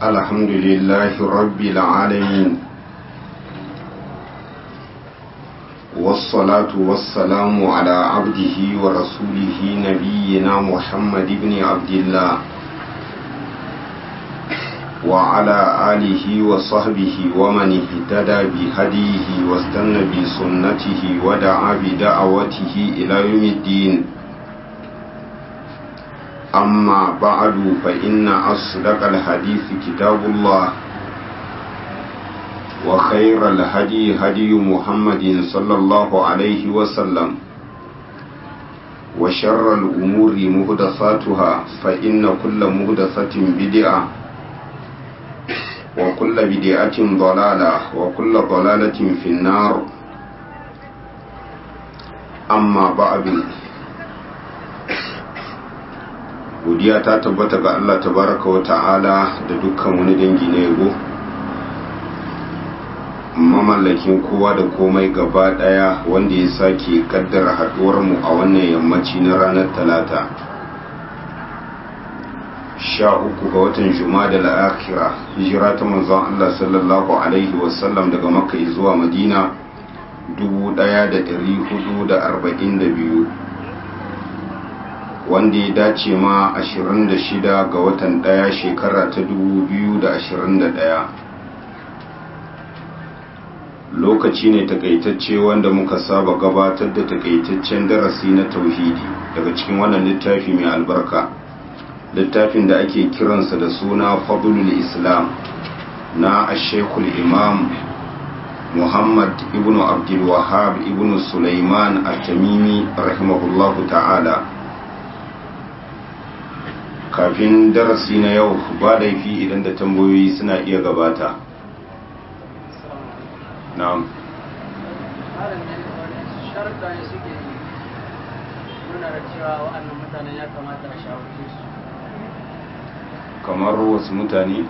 الحمد لله رب العالمين والصلاة والسلام على عبده ورسوله نبينا محمد بن عبد الله وعلى آله وصحبه ومن اهتدى بهديه واستنى بسنته ودعا بدعوته إلى يوم الدين أما بعد فإن أصدق الحديث كتاب الله وخير الهدي هدي محمد صلى الله عليه وسلم وشر الأمور مهدساتها فإن كل مهدسة بدعة وكل بدعة ضلالة وكل ضلالة في النار أما بعد godiya ta tabbata ga Allah tabaraka wa ta'ala da dukkan wani dangi na yabo mamallakin kowa da komai gaba daya wanda ya sake kaddara haduwar mu a wannan yammaci na ranar talata sha uku ga watan jumada la'akira hijira ta manzon Allah sallallahu alaihi wasallam daga makka zuwa madina 1442 wanda ya dace ma 26 ga watan daya shekara ta 2021 lokaci ne takaitacce wanda muka saba gabatar da takaitaccen darasi na tauhidi daga cikin wannan littafi mai albarka littafin da ake kiransa da suna fadlul islam na ashekul imam muhammad ibn abdul wahab ibn sulaiman at-tamimi rahimahullahu ta'ala kafin darasi na yau ba laifi idan da tambayoyi suna iya gabata na'am kamar wasu mutane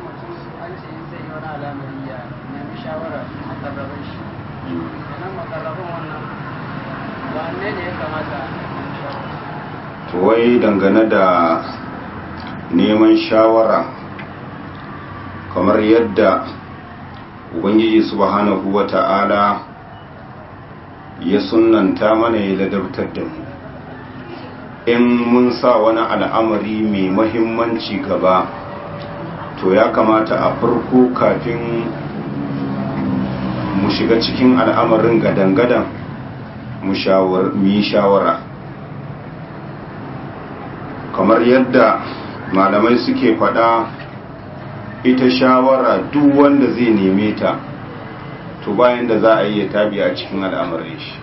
to wai dangane da neman shawara kamar yadda ubangiji subhanahu wa ta'ala ya sunanta mana ya ladabtar da mu in mun sa wani al'amari mai mahimmanci gaba to ya kamata a farko kafin mu shiga cikin al'amarin gadan-gadan mu yi shawara kamar yadda malamai suke faɗa ita shawara duk wanda zai neme ta to bayan da za a yi tabi a cikin al'amarin shi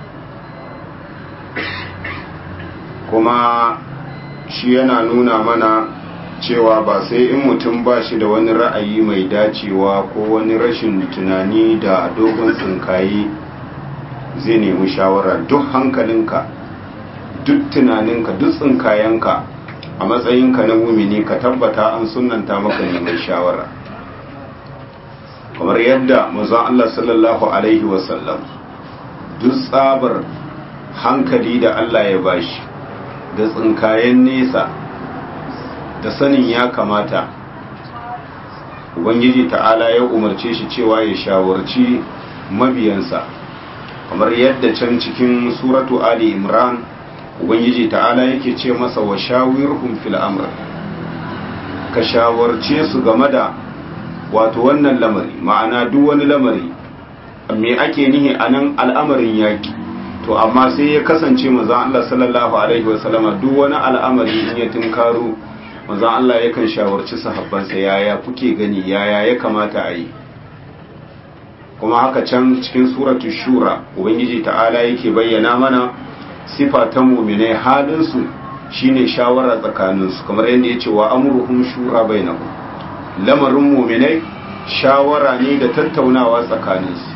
kuma shi yana nuna mana cewa ba sai in mutum ba shi da wani ra'ayi mai dacewa ko wani rashin tunani da dogon tsinkaye zai nemi shawara duk hankalinka duk tunaninka duk tsinkayenka a matsayinka na mumini ka tabbata an sunanta maka neman shawara kamar yadda mazan Allah sallallahu Alaihi wasallam duk tsabar hankali da Allah ya bashi da tsinkayen nesa da sanin ya kamata ubangiji ta'ala ya umarce shi cewa ya shawarci mabiyansa kamar yadda can cikin suratu ali imran ubangiji ta'ala yake ce masa wa shawirhum fil amr ka shawarce su game da wato wannan lamari ma'ana duk wani lamari me ake nihi anan al'amarin yaki to amma sai ya kasance manzon Allah sallallahu alaihi wasallama duk wani al'amari in ya tunkaro manzon Allah yakan shawarci sahabbansa yaya kuke gani yaya ya kamata a yi kuma haka can cikin suratul shura ubangiji ta'ala yake bayyana mana sifa ta muminai halinsu shine shawara tsakaninsu kamar yadda ya ce wa amurhum shura bainahu lamarin muminai shawara ne da tattaunawa tsakaninsu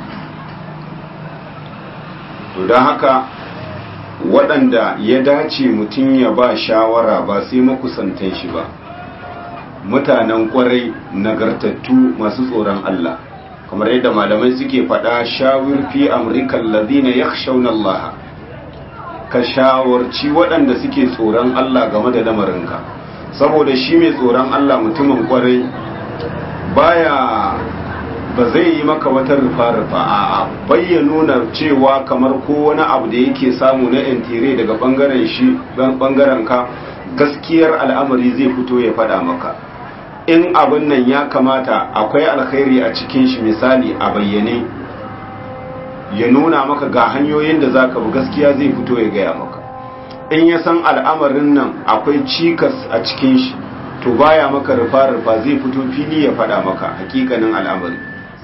to don haka waɗanda ya dace mutum ya ba shawara ba sai makusantan shi ba mutanen ƙwarai nagartattu masu tsoron Allah kamar yadda malamai suke faɗa shawir fi amrikan ladina yakhshawna Allah ka shawarci waɗanda suke tsoron Allah game da lamarinka saboda shi mai tsoron Allah mutumin kwarai baya ba zai yi maka wata rufa-rufa a bayyana cewa kamar ko wani abu da yake samu na intire daga bangaren shi bangaren ka gaskiyar al'amari zai fito ya fada maka in abin nan ya kamata akwai alkhairi a cikin shi misali a bayyane ya nuna maka ga hanyoyin da zaka bi gaskiya zai fito ya gaya maka in ya san al'amarin nan akwai cikas a cikin shi to baya maka rufa-rufa zai fito fili ya fada maka hakikanin al'amari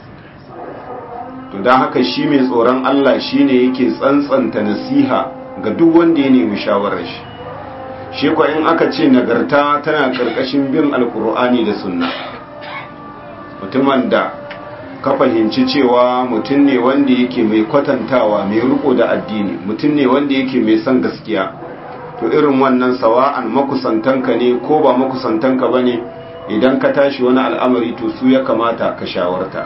to don haka shi mai tsoron Allah shi ne yake tsantsanta nasiha ga duk wanda ya nemi shawarar shi shi kwa in aka ce nagarta tana karkashin bin alkur'ani da sunna mutumin da ka fahimci cewa mutum ne wanda yake mai kwatantawa mai riko da addini mutum ne wanda yake mai son gaskiya to irin wannan sawa'an makusantanka ne ko ba makusantanka ba ne idan ka tashi wani al'amari to su ya kamata ka shawarta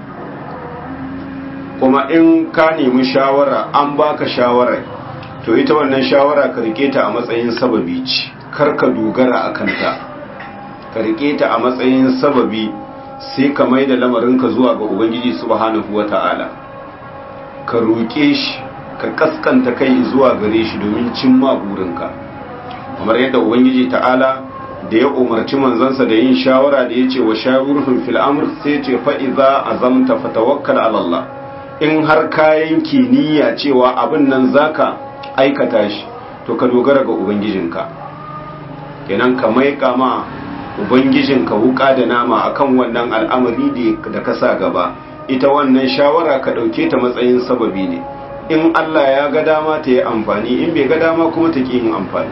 kuma in ka nemi shawara an baka shawara to ita wannan shawara ka rike ta a matsayin sababi ce kar ka dogara a kanta ka rike ta a matsayin sababi sai ka mai da lamarinka zuwa ga ubangiji subhanahu wata'ala ka roƙe shi ka kaskanta kai zuwa gare shi domin cimma burinka kamar yadda ubangiji ta'ala da ya umarci manzansa da yin shawara da ya ce wa shawurhun fil amr sai ce fa'iza azamta fatawakkal ala Allah in har kayan niyya cewa abin nan zaka aikata shi to ka dogara ga ubangijinka kenan ka maika ma ubangijinka wuka da nama akan wannan al'amari da ka sa gaba ita wannan shawara ka dauke ta matsayin sababi ne in Allah ya ga dama ta yi amfani in bai ga dama kuma ta ki yin amfani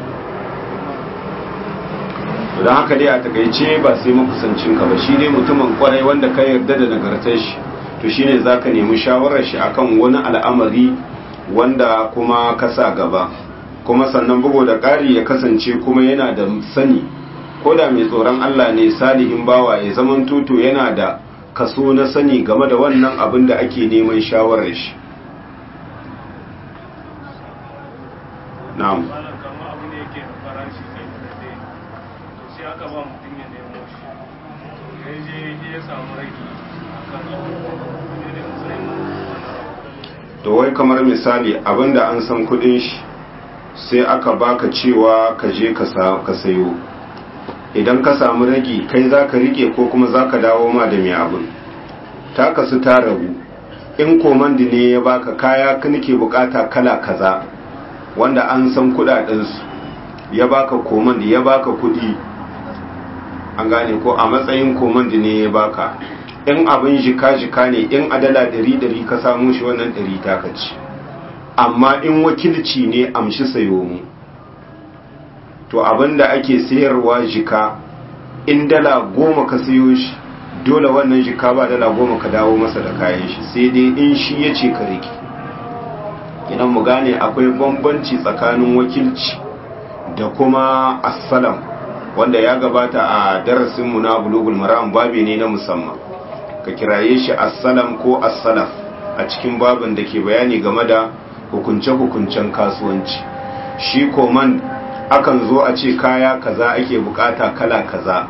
don haka dai a takaice ba sai makusancinka ba shi ne mutumin kwarai wanda ka yarda da nagartar shi to shine zaka nemi shawarar shi akan wani al'amari wanda kuma ka sa gaba kuma sannan bugu da ƙari ya kasance kuma yana da sani ko da mai tsoron Allah ne salihin bawa ya zaman tuto yana da kaso na sani game da wannan abin da ake neman shawarar shi na'am aka ba mutum ya nemo shi ya je ya samu rage to wai kamar misali abinda an san kudin shi sai aka baka cewa ka je ka sayo idan ka samu ragi kai za ka rike ko kuma za ka dawo ma da mai abin ta kasu ta rabu in komandi ne ya baka kaya ka nake bukata kala kaza wanda an san kudadensu ya baka komandi ya baka kudi an gane ko a matsayin komandi ne ya baka in abin jika-jika ne in adala ɗari-ɗari ka samu shi wannan ɗari takaci amma in wakilci ne amshi sayo mu to abin da ake sayarwa jika in dala goma ka sayo shi dole wannan jika ba dala goma ka dawo masa da kayan shi sai dai in shi ya ce ka rike idan mu gane akwai bambanci tsakanin wakilci da kuma assalam wanda ya gabata a darasinmu na bulugul maram babi ne na musamman ka kiraye shi assalam ko assalaf a cikin babin da ke bayani game da hukunce-hukuncen kasuwanci shi koman akan zo a ce kaya kaza ake bukata kala kaza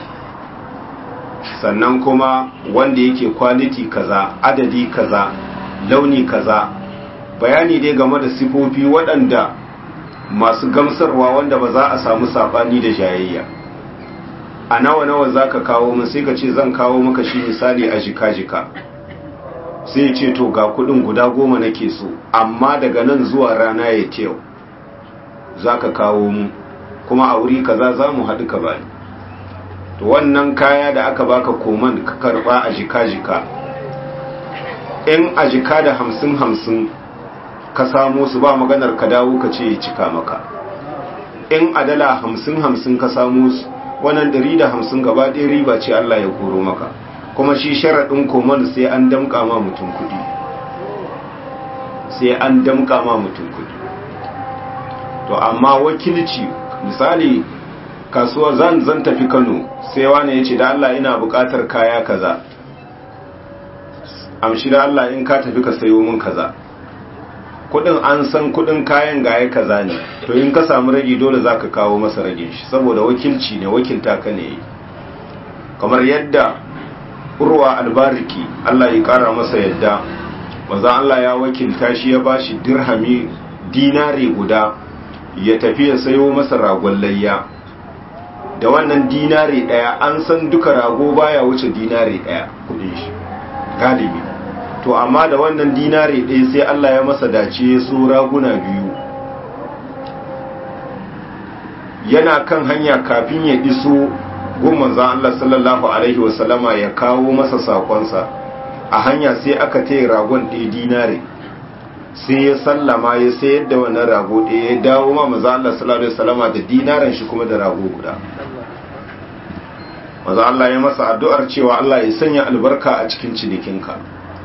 sannan kuma wanda yake kwaliti kaza adadi kaza launi kaza bayani dai game da sifofi waɗanda masu gamsarwa wanda ba za a samu sabani da jayayya a nawa nawa za ka kawo min sai ka ce zan kawo maka shi misali a jika-jika sai ce to ga kudin guda goma nake so amma daga nan zuwa rana ya yau za ka kawo mu kuma a wuri kaza za mu haɗu ka bani to wannan kaya da aka baka koman ka karɓa a jika-jika in a jika da hamsin-hamsin ka samo su ba maganar ka dawo ka ce ya cika maka in a dala hamsin-hamsin ka samo su wannan ɗari da hamsin gaba ɗaya riba ce Allah ya koro maka kuma shi sharaɗin koman sai an damƙa ma mutum kuɗi sai an damƙa ma mutum kuɗi to amma wakilci misali kasuwa zan zan tafi Kano sai wani ya ce da Allah ina buƙatar kaya kaza amshi da Allah in ka tafi ka sayo min kaza kudin an san kudin kayan gaya kaza ne to in ka samu ragi dole zaka kawo masa ragin shi saboda wakilci ne wakilta ka ne kamar yadda urwa albariki Allah ya kara masa yadda maza Allah ya wakilta shi ya bashi dirhami dinari guda ya tafi ya sayo masa ragon layya da wannan dinari daya an san duka rago baya wuce dinari daya kudin shi galibi to amma da wannan dinari daya sai Allah ya masa dace ya so raguna biyu yana kan hanya kafin ya iso goma za Allah sallallahu alaihi wasallama ya kawo masa sakonsa a hanya sai aka taya ragon ɗaya dinare sai ya sallama ya sayar da wannan rago ɗaya ya dawo ma maza Allah sallallahu alaihi wasallama da dinaren shi kuma da rago guda maza Allah ya masa addu'ar cewa Allah ya sanya albarka a cikin cinikinka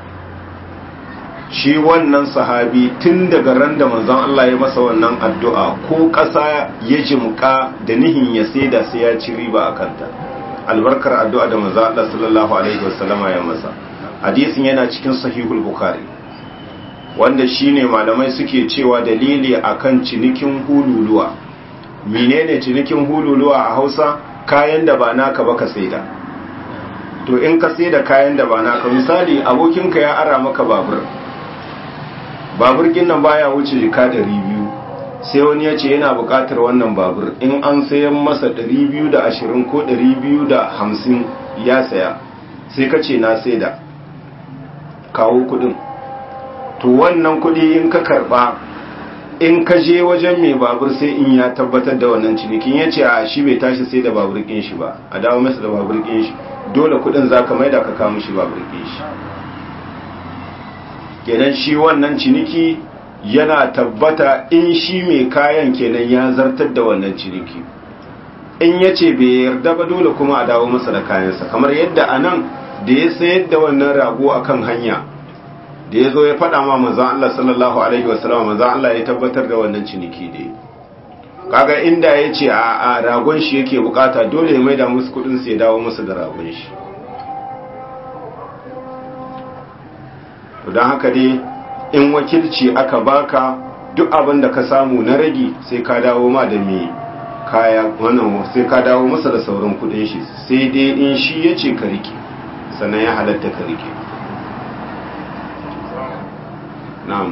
shi wannan sahabi tun daga ran da manzon Allah ya masa wannan addu'a ko ƙasa ya jimka da nihin ya saida sai ya ci riba a kanta albarkar addu'a da manzon Allah sallallahu alaihi wasallama ya masa hadisin yana cikin sahihul bukhari wanda shine malamai suke cewa dalili akan cinikin hululuwa menene cinikin hululuwa a Hausa kayan da ba naka ba ka saida to in ka saida kayan da ba naka misali abokinka ya ara maka babur babur nan baya wuce jika ɗari biyu sai wani ya ce yana buƙatar wannan babur in an sayan masa ɗari biyu da ashirin ko ɗari biyu da hamsin ya saya sai ka ce na saida kawo kuɗin to wannan kuɗi in ka karɓa in ka je wajen mai babur sai in ya tabbatar da wannan cinikin ya ce a shi bai tashi sai da babur ƙin shi ba a dawo masa da babur ƙin shi dole kuɗin za ka maida ka kawo shi babur ƙin shi kenan shi wannan ciniki yana tabbata in shi mai kayan kenan ya zartar da wannan ciniki in ya ce bai yarda ba dole kuma a dawo masa da kayansa kamar yadda a nan da ya sayar da wannan rago a kan hanya da ya zo ya faɗa ma manzan Allah sallallahu alaihi wasallam manzan Allah ya tabbatar da wannan ciniki da kaga inda ya ce a ragon shi yake bukata dole ya maida musu kudin su ya dawo musu da ragon shi to don haka dai in wakilci aka baka duk abin da ka samu na ragi sai ka dawo ma da mai kaya wannan sai ka dawo masa da sauran kudin shi sai dai in shi ya ce ka rike sannan ya halatta ka rike na'am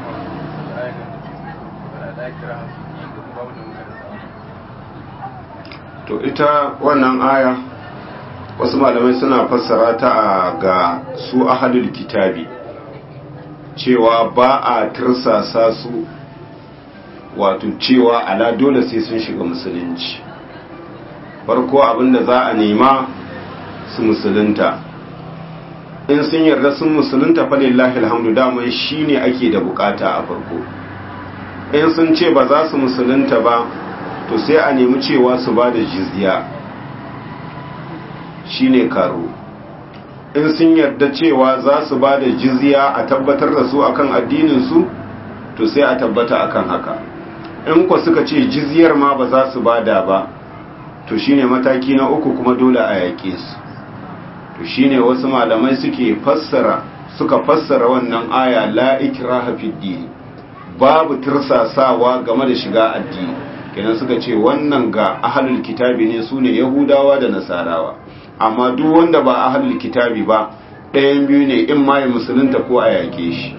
to ita wannan aya wasu malamai suna fassara ta ga su ahalul kitabi cewa ba a tirsasa su wato cewa ala dole sai sun shiga musulunci farko abinda za a nema su musulunta in sun yarda sun musulunta falillahi alhamdu daman shine ake da bukata a farko in sun ce ba za su musulunta ba to sai a nemi cewa su ba da jizya shine karo in sun yarda cewa za su ba da jizya a tabbatar da su akan addininsu to sai a tabbata akan haka in ku suka ce jizyar ma ba za su bada ba to shine mataki na uku kuma dole a yaƙe su to shine wasu malamai suke fassara suka fassara wannan aya la ikraha fid din babu tirsasawa game da shiga addini kenan suka ce wannan ga ahlul kitabi ne sune yahudawa da nasarawa amma duk wanda ba ahlul kitabi ba ɗayan biyu ne in ma ya musulunta ko a yaƙe shi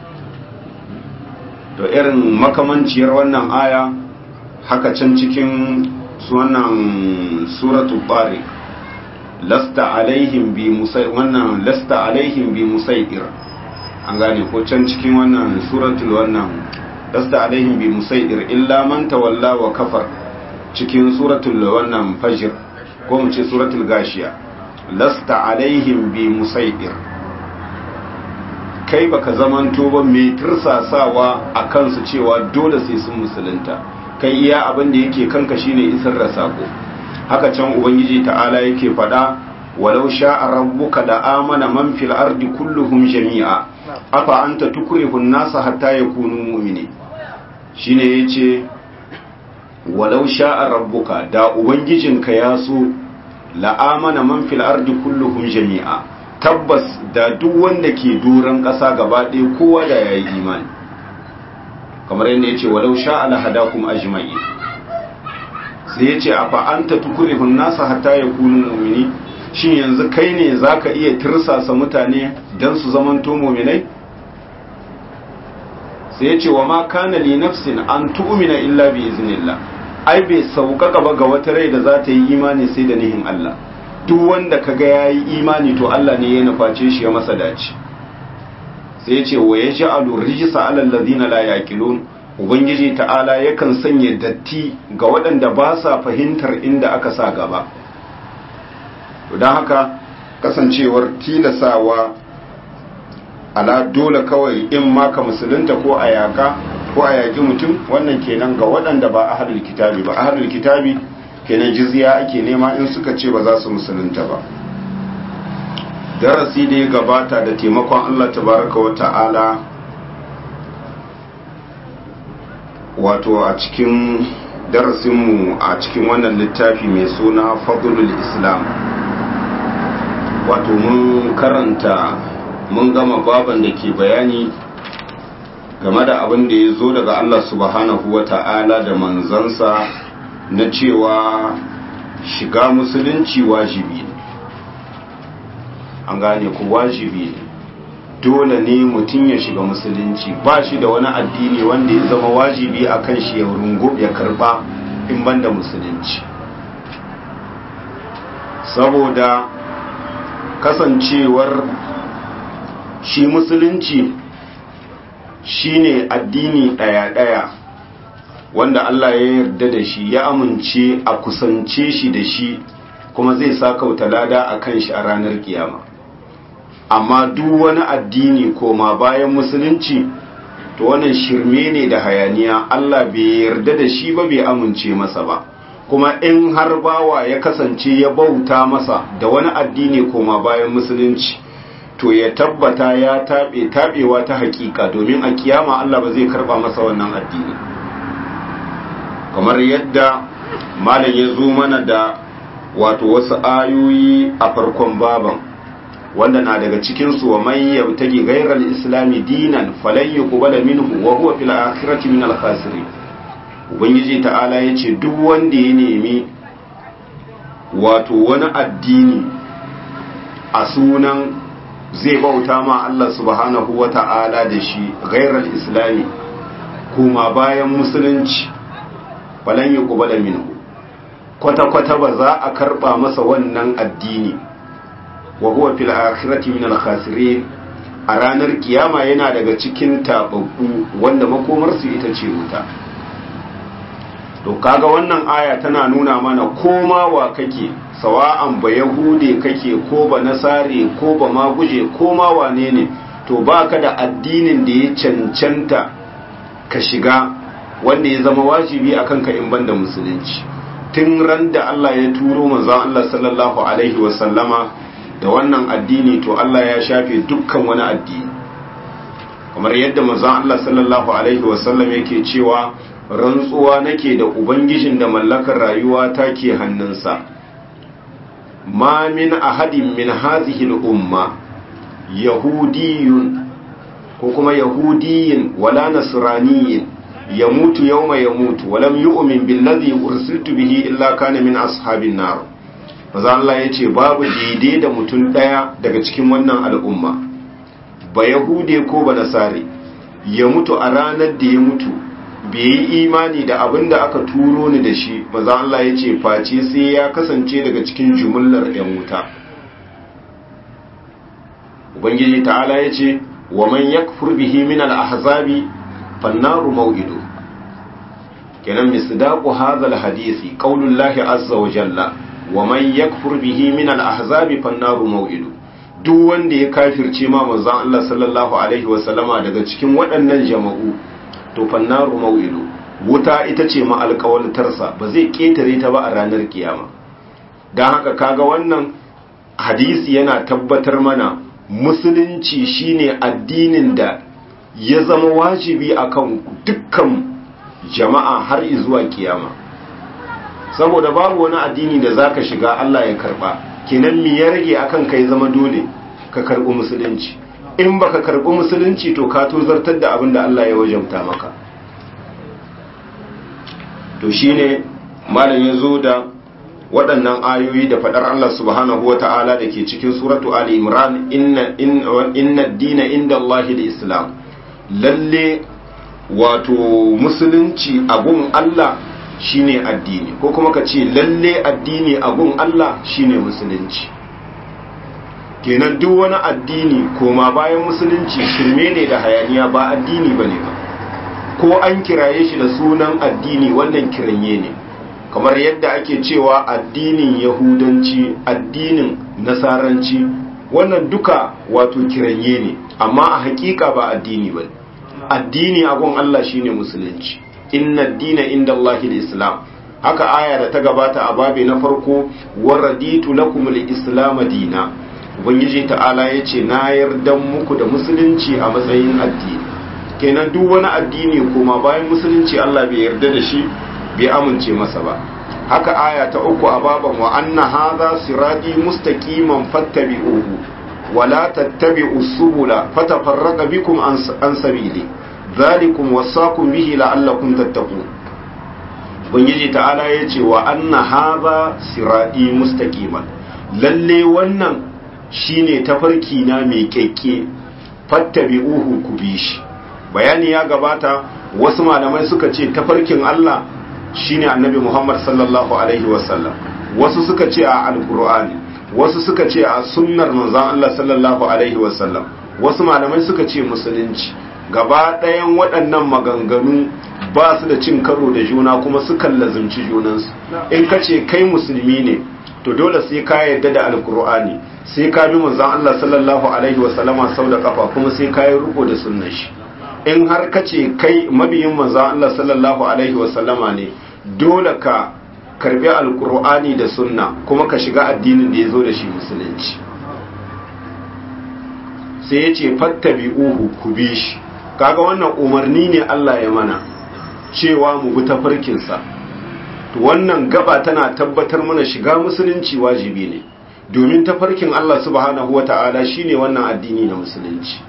to irin makamanciyar wannan aya haka can cikin wannan suratu tariq lasta alaihim bi musai wannan lasta alaihim bi musaidir an gane ko can cikin wannan suratul wannan lasta alaihim bi musaidir illa man tawalla wa kafar cikin suratul wannan fajr ko mu ce suratul gashiya lasta alaihim bi musaidir kai baka zamanto ba mai tursasawa a kansu cewa dole sai sun musulunta kai iya abin da yake kanka shine isar da sako haka can ubangiji ta'ala yake faɗa walau sha'a rabbuka la amana man fil ardi kulluhum jami'a afa anta tukrihu an-nasa hatta yakunu mu'mini shine yace walau sha'a rabbuka da ubangijinka ya so la amana man fil ardi kulluhum jami'a tabbas da duk wanda ke doron ƙasa gaba ɗaya kowa da ya yi imani kamar yadda ya ce walau sha'ala hadakum ajma'i sai ya ce a fa'anta tukurihun nasa hatta ya kunu mu'mini shin yanzu kai ne zaka iya tirsasa mutane dan su zamanto mu'minai sai ya ce wa ma kana li nafsin an tu'mina illa bi iznillah ai bai sauƙaƙa ba ga wata rai da za ta yi imani sai da nihin Allah duk wanda kaga yayi imani to Allah ne ya nuface shi ya masa dace sai ya ce wa yaj'alu rijsa 'ala alladhina la yaqilun ubangiji ta'ala yakan sanya datti ga waɗanda ba sa fahimtar inda aka sa gaba don haka kasancewar tilasawa ala dole kawai in maka musulunta ko a yaka ko a yaki mutum wannan kenan ga waɗanda ba ahlul kitabi ba ahlul kitabi kenan jizya ake nema in suka ce ba za su musulunta ba darasi da ya gabata da taimakon Allah tabaraka wa ta'ala wato a cikin darasinmu a cikin wannan littafi mai suna fadlul islam wato mun karanta mun gama baban da ke bayani game da abin da ya zo daga Allah subhanahu wa ta'ala da manzansa na cewa shiga musulunci wajibi ne an gane ku wajibi ne dole ne mutum ya shiga musulunci ba shi da wani addini wanda ya zama wajibi a kan shi ya rungu ya karba in banda musulunci saboda kasancewar shi musulunci shine addini ɗaya-ɗaya wanda Allah ya yarda da shi ya amince a kusance shi da shi kuma zai sa kauta lada a kan shi a ranar kiyama amma duk wani addini koma bayan musulunci to wannan shirme ne da hayaniya Allah bai yarda da shi ba bai amince masa ba kuma in har bawa ya kasance ya bauta masa da wani addini koma bayan musulunci to ya tabbata ya taɓe taɓewa ta hakika domin a kiyama Allah ba zai karɓa masa wannan addini kamar yadda malam ya zo mana da wato wasu ayoyi a farkon baban wanda na daga cikinsu wa man yabtagi ghayral islami dinan falan yuqbala minhu wa huwa fil akhirati min al khasirin ubangiji ta'ala yace duk wanda ya nemi wato wani addini a sunan zai bauta ma Allah subhanahu wa ta'ala da shi ghayral islami kuma bayan musulunci falan yuqbala minhu kwata-kwata ba za a karba masa wannan addini wa huwa fil akhirati min al khasirin a ranar kiyama yana daga cikin tababbu wanda makomar su ita ce wuta to kaga wannan aya tana nuna mana koma wa kake sawa'an ba yahude kake ko ba nasare ko ba maguje ko ma wane ne to baka da addinin da ya cancanta ka shiga wanda ya zama wajibi akan ka in banda musulunci tun ran da Allah ya turo manzon Allah sallallahu alaihi wa sallama da wannan addini to Allah ya shafe dukkan wani addini kamar yadda manzon Allah sallallahu alaihi wasallam yake cewa rantsuwa nake da ubangijin da mallakar rayuwa take hannunsa ma min ahadin min hadhihi al-umma yahudiyun ko kuma yahudiyin wala nasraniyin yamutu yawma yamutu walam yu'min billadhi ursiltu bihi illa kana min ashabin nar maza Allah ya ce babu daidai da mutum ɗaya daga cikin wannan al'umma ba yahude ko ba nasare ya mutu a ranar da ya mutu bai yi imani da abin da aka turo ni da shi maza Allah ya ce face sai ya kasance daga cikin jumullar ‘yan wuta ubangiji ta'ala ya ce wa man yakfur bihi min al-ahzabi fannaru maw'idu kenan misdaqu hadha al-hadisi qaulullahi azza wa jalla wa man yakfur bihi min al-ahzabi fannaru maw'idu duk wanda ya kafirce ma manzon Allah sallallahu alaihi wa sallama daga cikin waɗannan jama'u to fannaru maw'idu wuta ita ce ma alƙawaltarsa ba zai ketare ta ba a ranar kiyama dan haka kaga wannan hadisi yana tabbatar mana musulunci shine addinin da ya zama wajibi akan dukkan jama'a har zuwa kiyama saboda babu wani addini da zaka shiga Allah ya karba kenan me ya rage akan kai zama dole ka karbi musulunci in baka karbi musulunci to ka tozartar da abin da Allah ya wajabta maka to shine malam ya zo da waɗannan ayoyi da faɗar Allah subhanahu wa ta'ala da ke cikin suratu Ali Imran inna dina inda Allahi islam lalle wato musulunci abun Allah shine addini ko kuma ka ce lalle addini abun Allah shine musulunci kenan duk wani addini koma bayan musulunci shirme ne da hayaniya ba addini bane ba ko an kiraye shi da sunan addini wannan kiranye ne kamar yadda ake cewa addinin yahudanci addinin nasaranci wannan duka wato kiranye ne amma a hakika ba addini ba addini agon Allah shine musulunci inna dina inda Allah islam haka aya da ta gabata a babi na farko waraditu lakum al-islam dina ubangiji ta'ala yace na yarda muku da musulunci a matsayin addini kenan duk wani addini kuma bayan musulunci Allah bai yarda da shi bai amince masa ba haka aya ta uku a baban wa anna hadha sirati mustaqiman fattabi'uhu wa la tattabi'us subula fatafarraqa bikum an sabili dhalikum wasaqum bihi la'allakum tattaqun ubangiji ta'ala yace wa anna hadha sirati mustaqiman lalle wannan shine tafarki na mai kekke fattabi'uhu ku bi shi bayani ya gabata wasu malamai suka ce tafarkin Allah shine annabi Muhammad sallallahu alaihi wasallam wasu suka ce a alkur'ani wasu suka ce a sunnar manzon Allah sallallahu alaihi wasallam wasu malamai suka ce musulunci gaba ɗayan waɗannan maganganu ba su da cin karo da juna kuma sukan lazimci junansu in ka ce kai musulmi ne to dole sai ka yarda da alkur'ani sai ka bi manzon Allah sallallahu alaihi wasallama sau da kafa kuma sai ka yi riko da sunnar shi in har ka ce kai mabiyin manzan Allah sallallahu Alaihi wasallama ne dole ka karbi alkur'ani da sunna kuma ka shiga addinin da ya zo da shi musulunci sai ya ce fattabi uhu ku bi shi kaga wannan umarni ne Allah ya mana cewa mu bi tafarkinsa to wannan gaba tana tabbatar mana shiga musulunci wajibi ne domin tafarkin Allah subhanahu wata'ala shine wannan addini na musulunci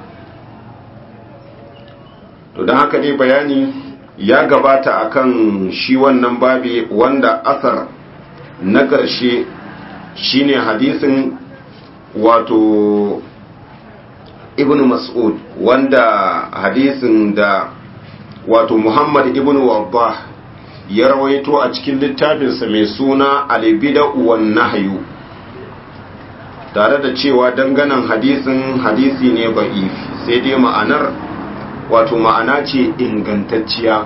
to don haka dai bayani ya gabata akan shi wannan babi wanda asar na ƙarshe shine hadisin wato ibn mas'ud wanda hadisin da wato muhammad ibn wabbah ya rawaito a cikin littafinsa mai suna albida wan nahyu tare da cewa danganan hadisin hadisi ne ba'ifi sai dai ma'anar wato ma'ana ce ingantacciya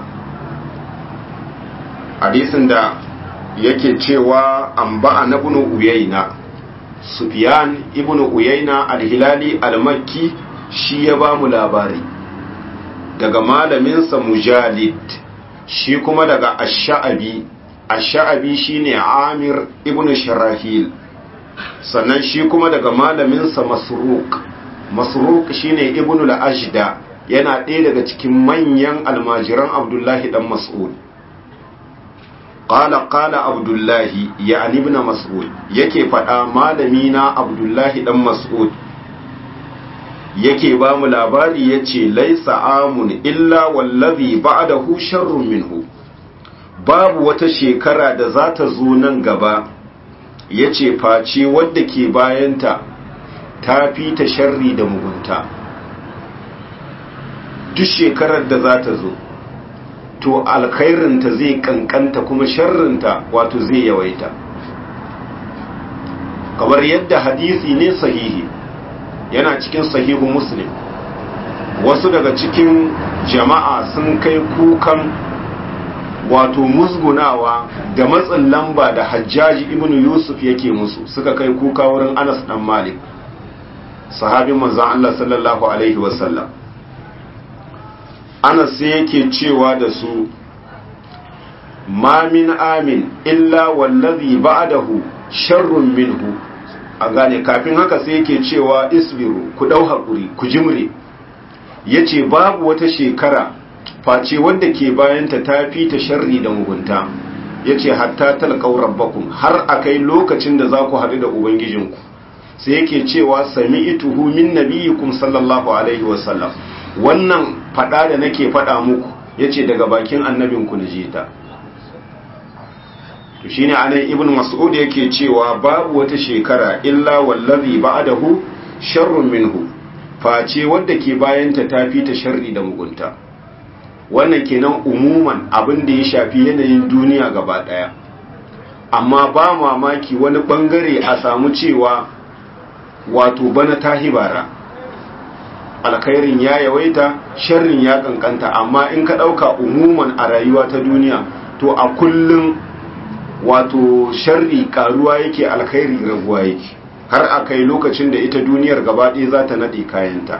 hadisin da yake cewa an ba'a na bunu uyaina sufiyan ibn uyaina alhilali almakki shi ya ba mu labari daga malaminsa mujalid shi kuma daga ash'abi ash'abi shine amir ibn sharahil sannan shi kuma daga malaminsa masruq masruq shine ibn al-ajda yana ɗaya daga cikin manyan almajiran abdullahi dan mas'ud qala qala abdullahi yani ibn mas'ud yake faɗa malami na abdullahi dan mas'ud yake ba mu labari yace laisa amun illa wallazi ba'dahu sharrun minhu babu wata shekara da za ta zo nan gaba yace face wadda ke bayanta ta fi ta sharri da mugunta duk shekarar da za ta zo to alkhairinta zai kankanta kuma sharrinta wato zai yawaita kamar yadda hadisi ne sahihi yana cikin sahihu muslim wasu daga cikin jama'a sun kai kukan wato musgunawa da matsin lamba da hajjaji ibn yusuf yake musu suka kai kuka wurin anas dan malik sahabin manzon Allah sallallahu alaihi wasallam anas sai yake cewa da su ma min amin illa wallazi ba'dahu sharrun minhu a gane kafin haka sai yake cewa isbiru ku dau hakuri ku jimre yace babu wata shekara face wanda ke bayanta ta fi ta sharri da mugunta yace hatta talqaw rabbakum har akai lokacin da za ku haɗu da ubangijinku sai yake cewa sami'tuhu min nabiyikum sallallahu alaihi wasallam wannan fada da nake fada muku yace daga bakin annabinku na jita to shine anan ibn mas'ud yake cewa babu wata shekara illa wallazi ba'dahu sharrun minhu face wanda ke bayanta tafi ta sharri da mugunta wannan kenan umuman abin da ya shafi yanayin duniya gaba daya amma ba mamaki wani bangare a samu cewa wato bana tahibara alkhairin ya yawaita sharrin ya kankanta amma in ka dauka umuman a rayuwa ta duniya to a kullum wato sharri karuwa yake alkhairi raguwa yake har a kai lokacin da ita duniyar gaba ɗaya za ta naɗe kayanta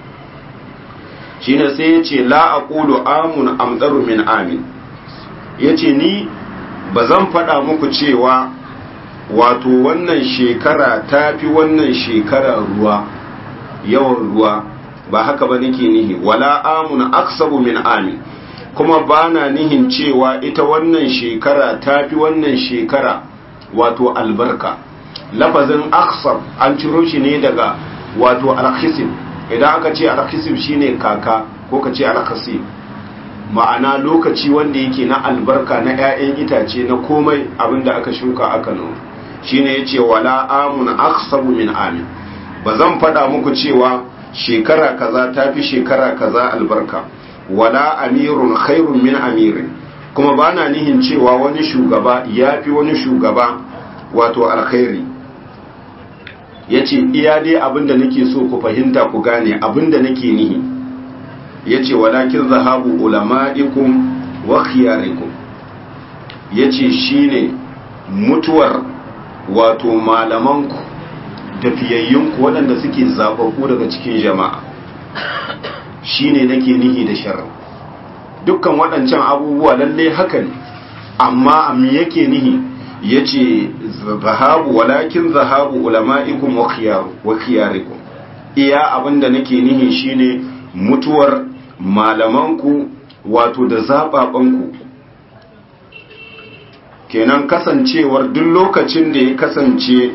shine sai ya ce la aqulu amun amdaru min amin ya ce ni ba zan faɗa muku cewa wato wannan shekara ta fi wannan shekara ruwa yawan ruwa ba haka ba nake nihi wala amun aksabu min amin kuma ba na nihin cewa ita wannan shekara ta fi wannan shekara wato albarka lafazin aksab an ciro shi ne daga wato alkhisim idan aka ce alkhisim shine kaka ko ka ce alkhasim ma'ana lokaci wanda yake na albarka na 'ya'yan itace na komai abinda aka shuka aka noma shine yace wala amun aksabu min amin ba zan faɗa muku cewa shekara kaza ta fi shekara kaza albarka wala amirun khairun min amirin kuma ba na nihin cewa wani shugaba ya fi wani shugaba wato alkhairi ya ce iya dai abinda nake so ku fahimta ku gane abinda nake nihi ya ce walakin zahabu ulama'ikum wa khiyarikum ya ce shi ne mutuwar wato malamanku da fiyayyunku waɗanda suke zaɓaɓɓu daga cikin jama'a shine nake nihi da sharri dukkan waɗancan abubuwa lalle haka ne amma am yake nihi yace zahabu walakin zahabu ulama'ikum wa khiyaru wa khiyarikum iya abinda nake nihi shine mutuwar malamanku wato da zababanku kenan kasancewar duk lokacin da ya kasance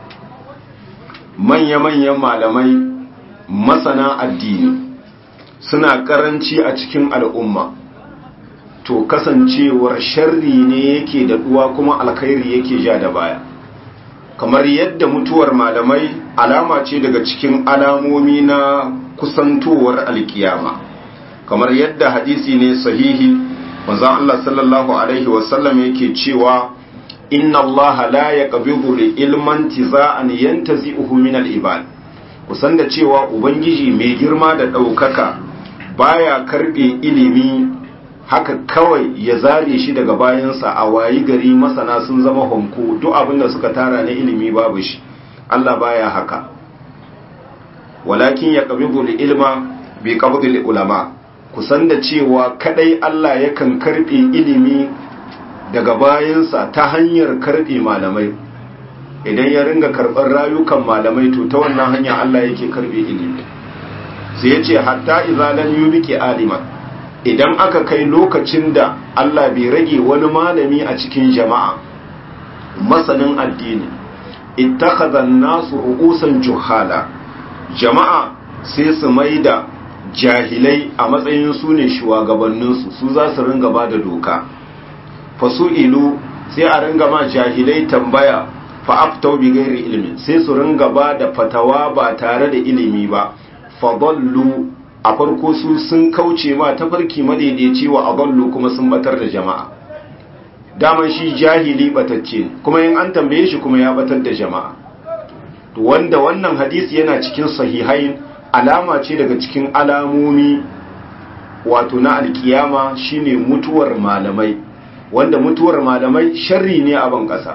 manya-manyan malamai masana addini suna karanci a cikin al'umma to kasancewar sharri ne yake da duwa kuma alkhairi yake ja da baya kamar yadda mutuwar malamai alama ce daga cikin alamomi na kusantowar alkiyama kamar yadda hadisi ne sahihi manzon Allah sallallahu alaihi wasallam yake cewa inna Allah la yaqbidu li ilman tiza'an yantazi'uhu min al-ibad kusan da cewa ubangiji mai girma da daukaka baya karbe ilimi haka kawai ya zare shi daga bayansa a wayi gari masana sun zama honko duk abin da suka tara na ilimi babu shi Allah baya haka walakin ya qabidu li ilma bi qabdi li ulama kusan da cewa kadai Allah yakan karbe ilimi daga bayansa ta hanyar karbe malamai idan ya ringa karɓar rayukan malamai to ta wannan hanya Allah yake karbe ilimi sai ya ce hatta izalan yubiki aliman idan aka kai lokacin da Allah bai rage wani malami a cikin jama'a masanin addini ittakhadha an-nasu ru'usan juhala jama'a sai su maida jahilai a matsayin su ne shugabanninsu su za su ringa ba da doka fasu'ilu sai a ringa ma jahilai tambaya fa'aftau bi gairi ilimi sai su ringa ba da fatawa ba tare da ilimi ba fadallu a farko su sun kauce ma tafarki madaidaici wa adallu kuma sun batar da jama'a daman shi jahili batacce kuma in an tambaye shi kuma ya batar da jama'a wanda wannan hadisi yana cikin sahihain alama ce daga cikin alamomi wato na alkiyama shine mutuwar malamai wanda mutuwar malamai sharri ne a ban kasa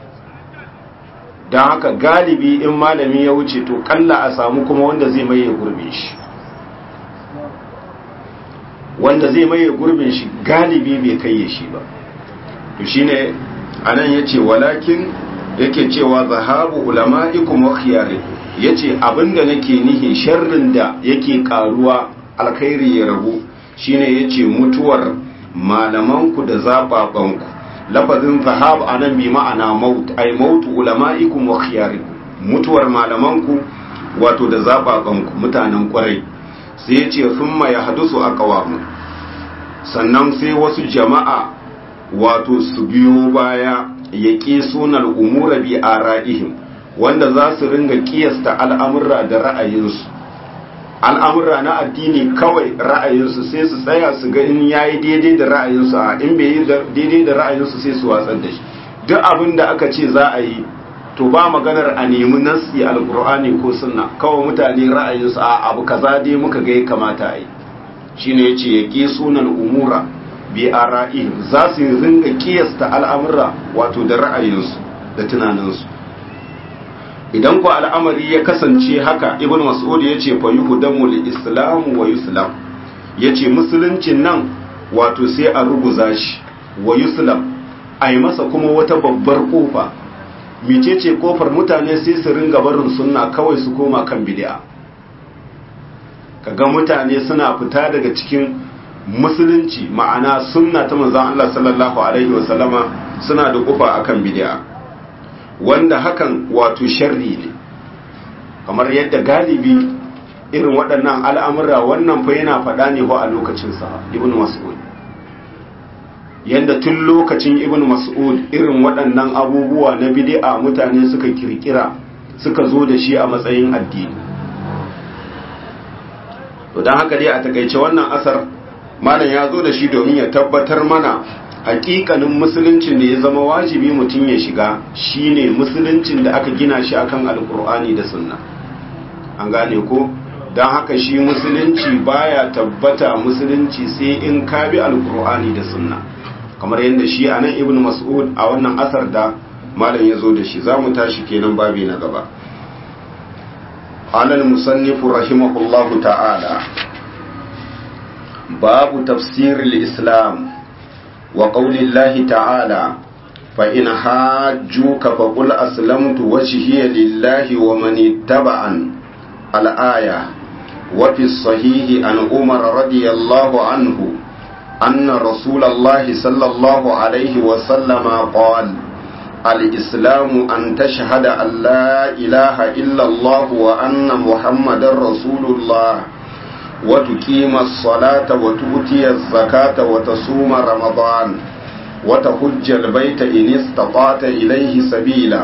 don haka galibi in malami ya wuce to kalla a samu kuma wanda zai maye gurbin shi wanda zai maye gurbin shi galibi bai kai shi ba to shine anan yace walakin yake cewa zahabu ulama'ikum wa khiyarikum yace abinda nake nihi sharrin da yake karuwa alkhairi ya rabu shine yace mutuwar malamanku da zababanku lafazin zahab anan bi ma'ana maut ay maut ulama'ikum wa khiyarikum mutuwar malamanku wato da zababanku mutanen kwarai sai yace thumma yahdusu aqwamu sannan sai wasu jama'a wato su biyo baya yaqi sunal umura bi ara'ihim wanda za su ringa kiyasta al'amurra da ra'ayinsu al'amurra na addini kawai ra'ayinsu sai su tsaya su ga in yayi daidai da ra'ayinsu a in bai yi daidai da ra'ayinsu sai su watsar da shi duk abin da aka ce za a yi to ba maganar a nemi nasi alkur'ani ko sunna kawai mutane ra'ayinsu a abu kaza dai muka ga ya kamata a yi shine yace ya ƙi sunan umura bi ara'ihim za su ringa kiyasta al'amura wato da ra'ayinsu da tunaninsu idan ku al'amari ya kasance haka ibn mas'ud ya ce fayuhu damul islam wa yuslam ya ce musuluncin nan wato sai a ruguza shi wa yuslam a yi masa kuma wata babbar kofa mecece kofar mutane sai su ringa barin sunna kawai su koma kan bid'a kaga mutane suna fita daga cikin musulunci ma'ana sunna ta manzon Allah sallallahu alaihi wasallama suna da kofa akan bid'a wanda hakan wato sharri ne kamar yadda galibi irin waɗannan al'amura wannan fa yana faɗa ne a lokacinsa ibn mas'ud yadda tun lokacin ibn mas'ud irin waɗannan abubuwa na bid'a mutane suka kirkira suka zo da shi a matsayin addini to don haka dai a takaice wannan asar malam ya zo da shi domin ya tabbatar mana hakikanin musuluncin da ya zama wajibi mutum ya shiga shine musuluncin da aka gina shi akan alkur'ani da sunna an gane ko don haka shi musulunci baya tabbata musulunci sai in ka bi alkur'ani da sunna kamar yadda shi a nan ibn mas'ud a wannan asar da malam ya zo da shi za mu tashi kenan babi na gaba alal musannifu rahimahullahu ta'ala babu tafsiril islam وقول الله تعالى فإن حاجوك فقل أسلمت وجهي لله ومن اتبعن الآية وفي الصحيح عن عمر رضي الله عنه أن رسول الله صلى الله عليه وسلم قال الإسلام أن تشهد أن لا إله إلا الله وأن محمد رسول الله وتقيم الصلاة وتؤتي الزكاة وتصوم رمضان وتحج البيت إن استطعت إليه سبيلا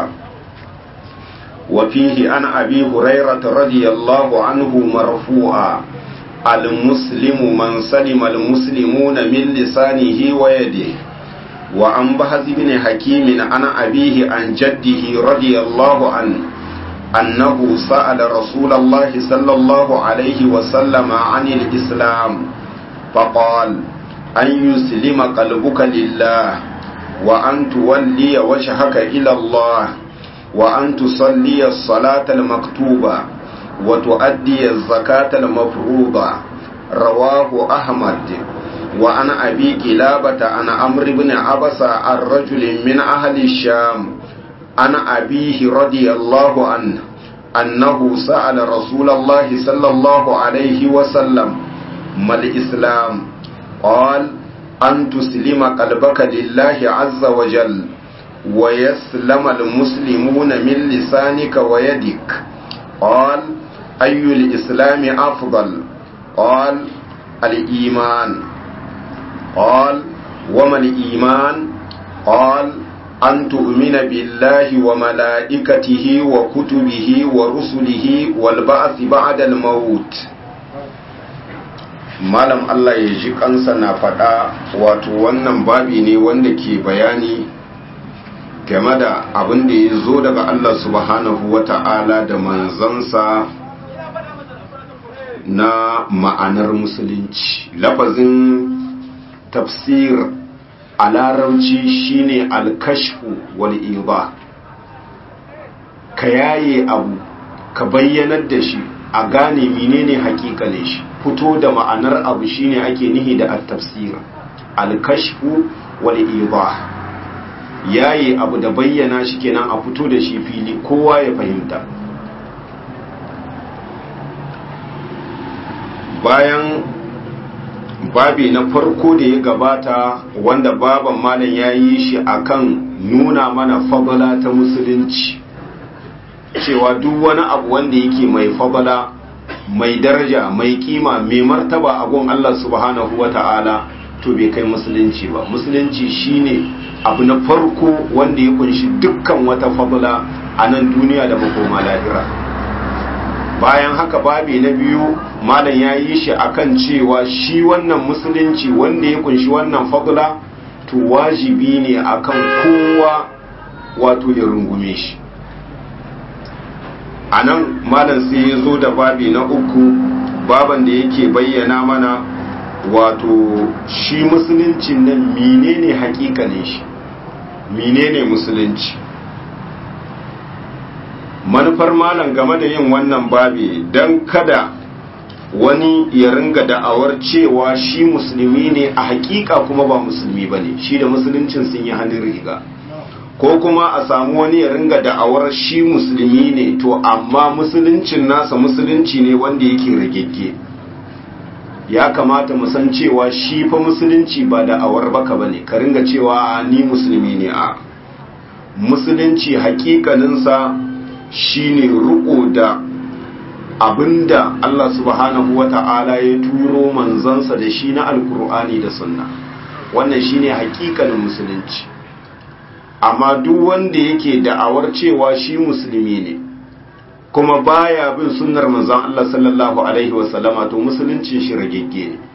وفيه عن أبي هريرة رضي الله عنه مرفوعا المسلم من سلم المسلمون من لسانه ويده وعن بهز بن حكيم عن أبيه عن جده رضي الله عنه أنه سأل رسول الله صلى الله عليه وسلم عن الإسلام فقال أن يسلم قلبك لله وأن تولي وجهك إلى الله وأن تصلي الصلاة المكتوبة وتؤدي الزكاة المفروضة رواه أحمد وعن أبي كلابة عن عمرو بن عبس عن رجل من أهل الشام عن أبيه رضي الله عنه أنه سأل رسول الله صلى الله عليه وسلم ما الإسلام قال أن تسلم قلبك لله عز وجل ويسلم المسلمون من لسانك ويدك قال أي الإسلام أفضل قال الإيمان قال وما الإيمان قال أن تؤمن بالله وملائكته وكتبه ورسله والبعث بعد الموت malam Allah ya ji kansa na faɗa wato wannan babi ne wanda ke bayani game da abin da ya zo daga Allah subhanahu wa ta'ala da manzansa na ma'anar musulunci lafazin tafsir a larabci shine alkashfu wal iba ka yaye abu ka bayyanar da shi a gane menene hakikane shi fito da ma'anar abu shine ake nihi da at-tafsir al-kashfu wal idah yayi abu da bayyana shi kenan a fito da shi fili kowa ya fahimta bayan babi na farko da ya gabata wanda baban malam ya yi shi akan nuna mana fadala ta musulunci cewa duk wani abu wanda yake mai fadala mai daraja mai kima mai martaba a gun Allah subhanahu wa ta'ala to bai kai musulunci ba musulunci shine abu na farko wanda ya kunshi dukkan wata fadla a nan duniya da makoma lahira bayan haka babi na biyu malam ya yi shi akan cewa shi wannan musulunci wanda ya kunshi wannan fadla to wajibi ne akan kowa wato ya rungume shi a nan malam sai ya zo da babi na uku baban da yake bayyana mana wato shi musuluncin nan menene hakikanin shi menene musulunci manufar malam game da yin wannan babi don kada wani ya ringa da'awar cewa shi musulmi ne a hakika kuma ba musulmi ba ne shi da musuluncin sun yi hannun riga ko kuma a samu wani ya ringa da'awar shi musulmi ne to amma musuluncin nasa musulunci ne wanda yake ragegge ya kamata mu san cewa shi fa musulunci ba da'awar baka bane ka ringa cewa ni musulmi ne a musulunci hakikaninsa shine riko da abinda Allah subhanahu wata'ala ya turo manzansa da shi na alkur'ani da sunna wannan shine hakikanin musulunci amma duk wanda yake da'awar cewa shi musulmi ne kuma baya bin sunnar manzon Allah sallallahu alaihi wasallama to musuluncin shi ragegge ne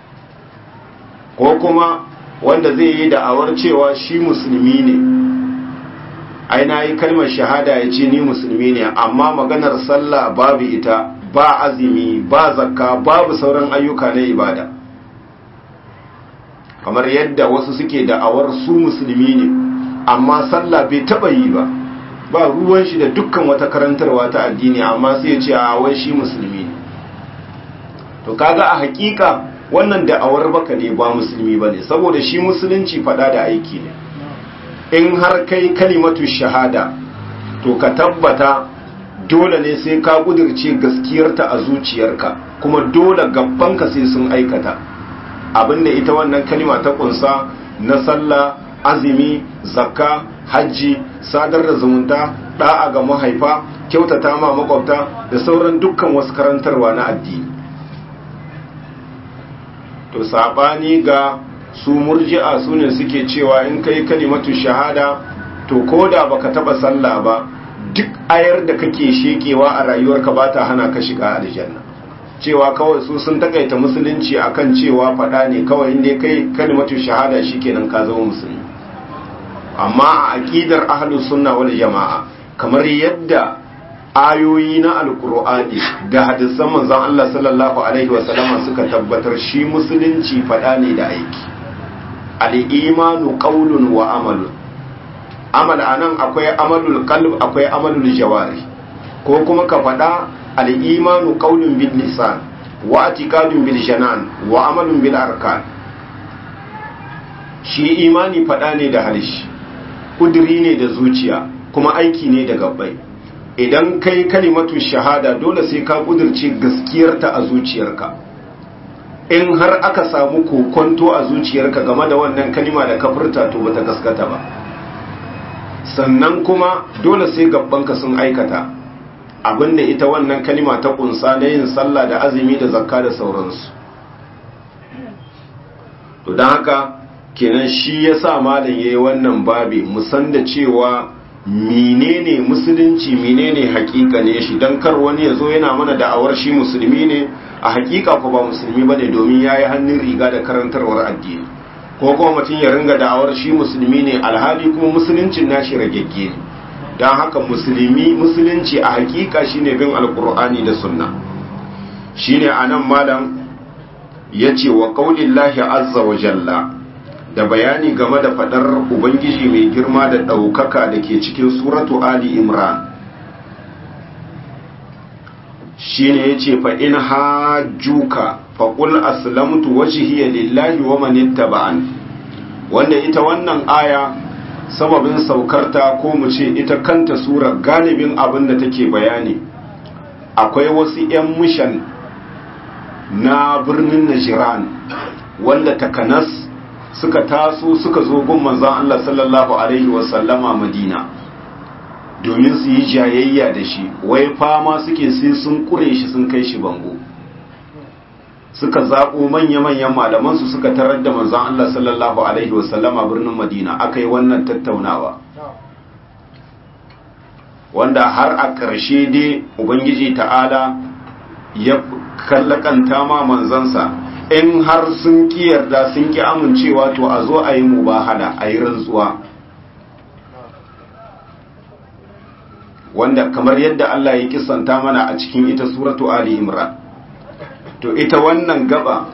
ko kuma wanda zai yi da'awar cewa shi musulmi ne ai na yi kalmar shahada ya ce ni musulmi ne amma maganar sallah babu ita ba azumi ba zakka babu sauran ayyuka na ibada kamar yadda wasu suke da'awar su musulmi ne amma sallah bai taba yi ba ba ruwan shi da dukkan wata karantarwa ta addini amma sai ya ce a wai shi musulmi ne to kaga a hakika wannan da'awar baka ne ba musulmi bane saboda shi musulunci fada da aiki ne in har kai kalimatu shahada to ka tabbata dole ne sai ka kudirce gaskiyarta a zuciyarka kuma dole gabbanka sai sun aikata abinda ita wannan kalima ta kunsa na sallah azumi zakka hajji sadar da zumunta da'a ga mahaifa kyautata ma makwabta da sauran dukkan wasu karantarwa na addini to sabani ga su murji'a su ne suke cewa in kai kalimatu shahada to koda baka taba sallah ba duk ayar da kake shekewa a rayuwarka ba ta hana ka shiga aljanna cewa kawai su sun takaita musulunci akan cewa fada ne kawai inda kai kalimatu shahada shikenan ka zama musulmi amma a aqidar ahlus sunna wal jamaa kamar yadda ayoyi na alkur'ani da hadisan manzon Allah sallallahu alaihi wasallam suka tabbatar shi musulunci fada ne da aiki al-imanu qawlun wa amalun amal anan akwai amalul qalb akwai amalul jawari ko kuma ka fada al-imanu qawlun bil lisan wa i'tiqadun bil janan wa amalun bil arkan shi imani fada ne da halishi kudiri ne da zuciya kuma aiki ne da gabbai idan kai kalimatu shahada dole sai ka kudirce gaskiyarta a zuciyarka in har aka samu kokonto a zuciyarka game da wannan kalima da kafirta to bata gaskata ba sannan kuma dole sai gabbanka sun aikata abinda ita wannan kalima ta kunsa na yin sallah da azumi da zakka da sauransu to don haka kenan shi yasa malam yayi wannan babi musan da cewa menene musulunci menene hakika ne shi dan kar wani yazo yana mana da'awar shi musulmi ne a hakika ko ba musulmi bane domin yayi hannun riga da karantarwar addini ko kuma mutum ya ringa da'awar shi musulmi ne alhali kuma musuluncin nashi ragegge ne dan haka musulmi musulunci a hakika shine bin alqur'ani da sunna shine anan malam yace wa qaulillahi azza wa jalla da bayani game da fadar ubangiji mai girma da ɗaukaka da ke cikin suratu ali imran shi ne ya ce fa'in hajjuka faƙul aslamtu wajihiyar lillahi wa manitta ba'an wanda ita wannan aya sababin saukarta ko mu ce ita kanta surar galibin abin da take bayani akwai wasu ‘yan mishan na birnin najiran wanda takanas suka taso suka zo gun manzon Allah sallallahu alaihi wasallama Madina domin su yi jayayya da shi wai fama suke sai sun kure shi sun kai shi bango suka zaɓo manya-manyan malamansu suka tarar da manzon Allah sallallahu alaihi wasallama birnin Madina aka yi wannan tattaunawa wanda har a ƙarshe dai Ubangiji ta'ala ya kallakanta ma manzansa in har sun ki yarda sun ki amincewa to a zo a yi mubahala a yi rantsuwa wanda kamar yadda Allah ya kisanta mana a cikin ita suratu Ali Imran to ita wannan gaba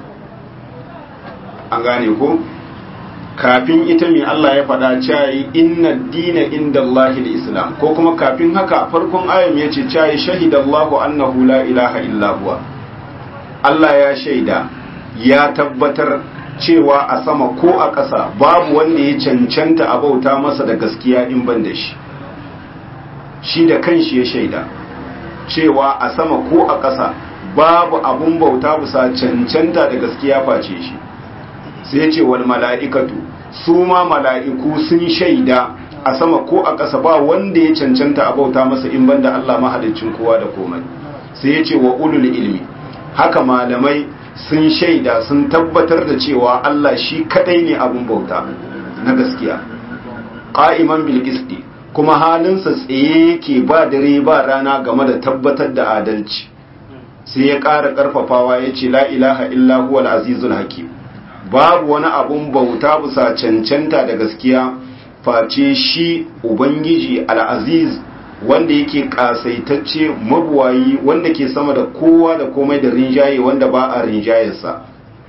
an gane ko kafin ita mai Allah ya faɗa cayi inna dina inda Allahi islam ko kuma kafin haka farkon ayan ya ce cayi shahidallahu annahu la ilaha illa huwa Allah ya shaida ya tabbatar cewa a sama ko a ƙasa babu wanda ya cancanta a bauta masa da gaskiya in ban da shi shi da kanshi ya shaida cewa a sama ko a ƙasa babu abun bauta bisa cancanta da gaskiya face shi sai ce wal mala'ikatu su ma mala'iku sun shaida a sama ko a ƙasa ba wanda ya cancanta a bauta masa in banda Allah mahalicin kowa da komai sai ya ce wa ulul ilmi haka malamai sun shaida sun tabbatar da cewa Allah shi kadai ne abun bauta na gaskiya qa'iman bil qisti kuma halinsa tsaye yake ba dare ba rana game da tabbatar da adalci sai ya ƙara ƙarfafawa ya ce la ilaha illa huwal azizul hakim babu wani abun bauta bisa cancanta da gaskiya face shi ubangiji al'aziz wanda yake kasaitacce mabuwayi wanda ke sama da kowa da komai da rinjaye wanda ba a rinjayarsa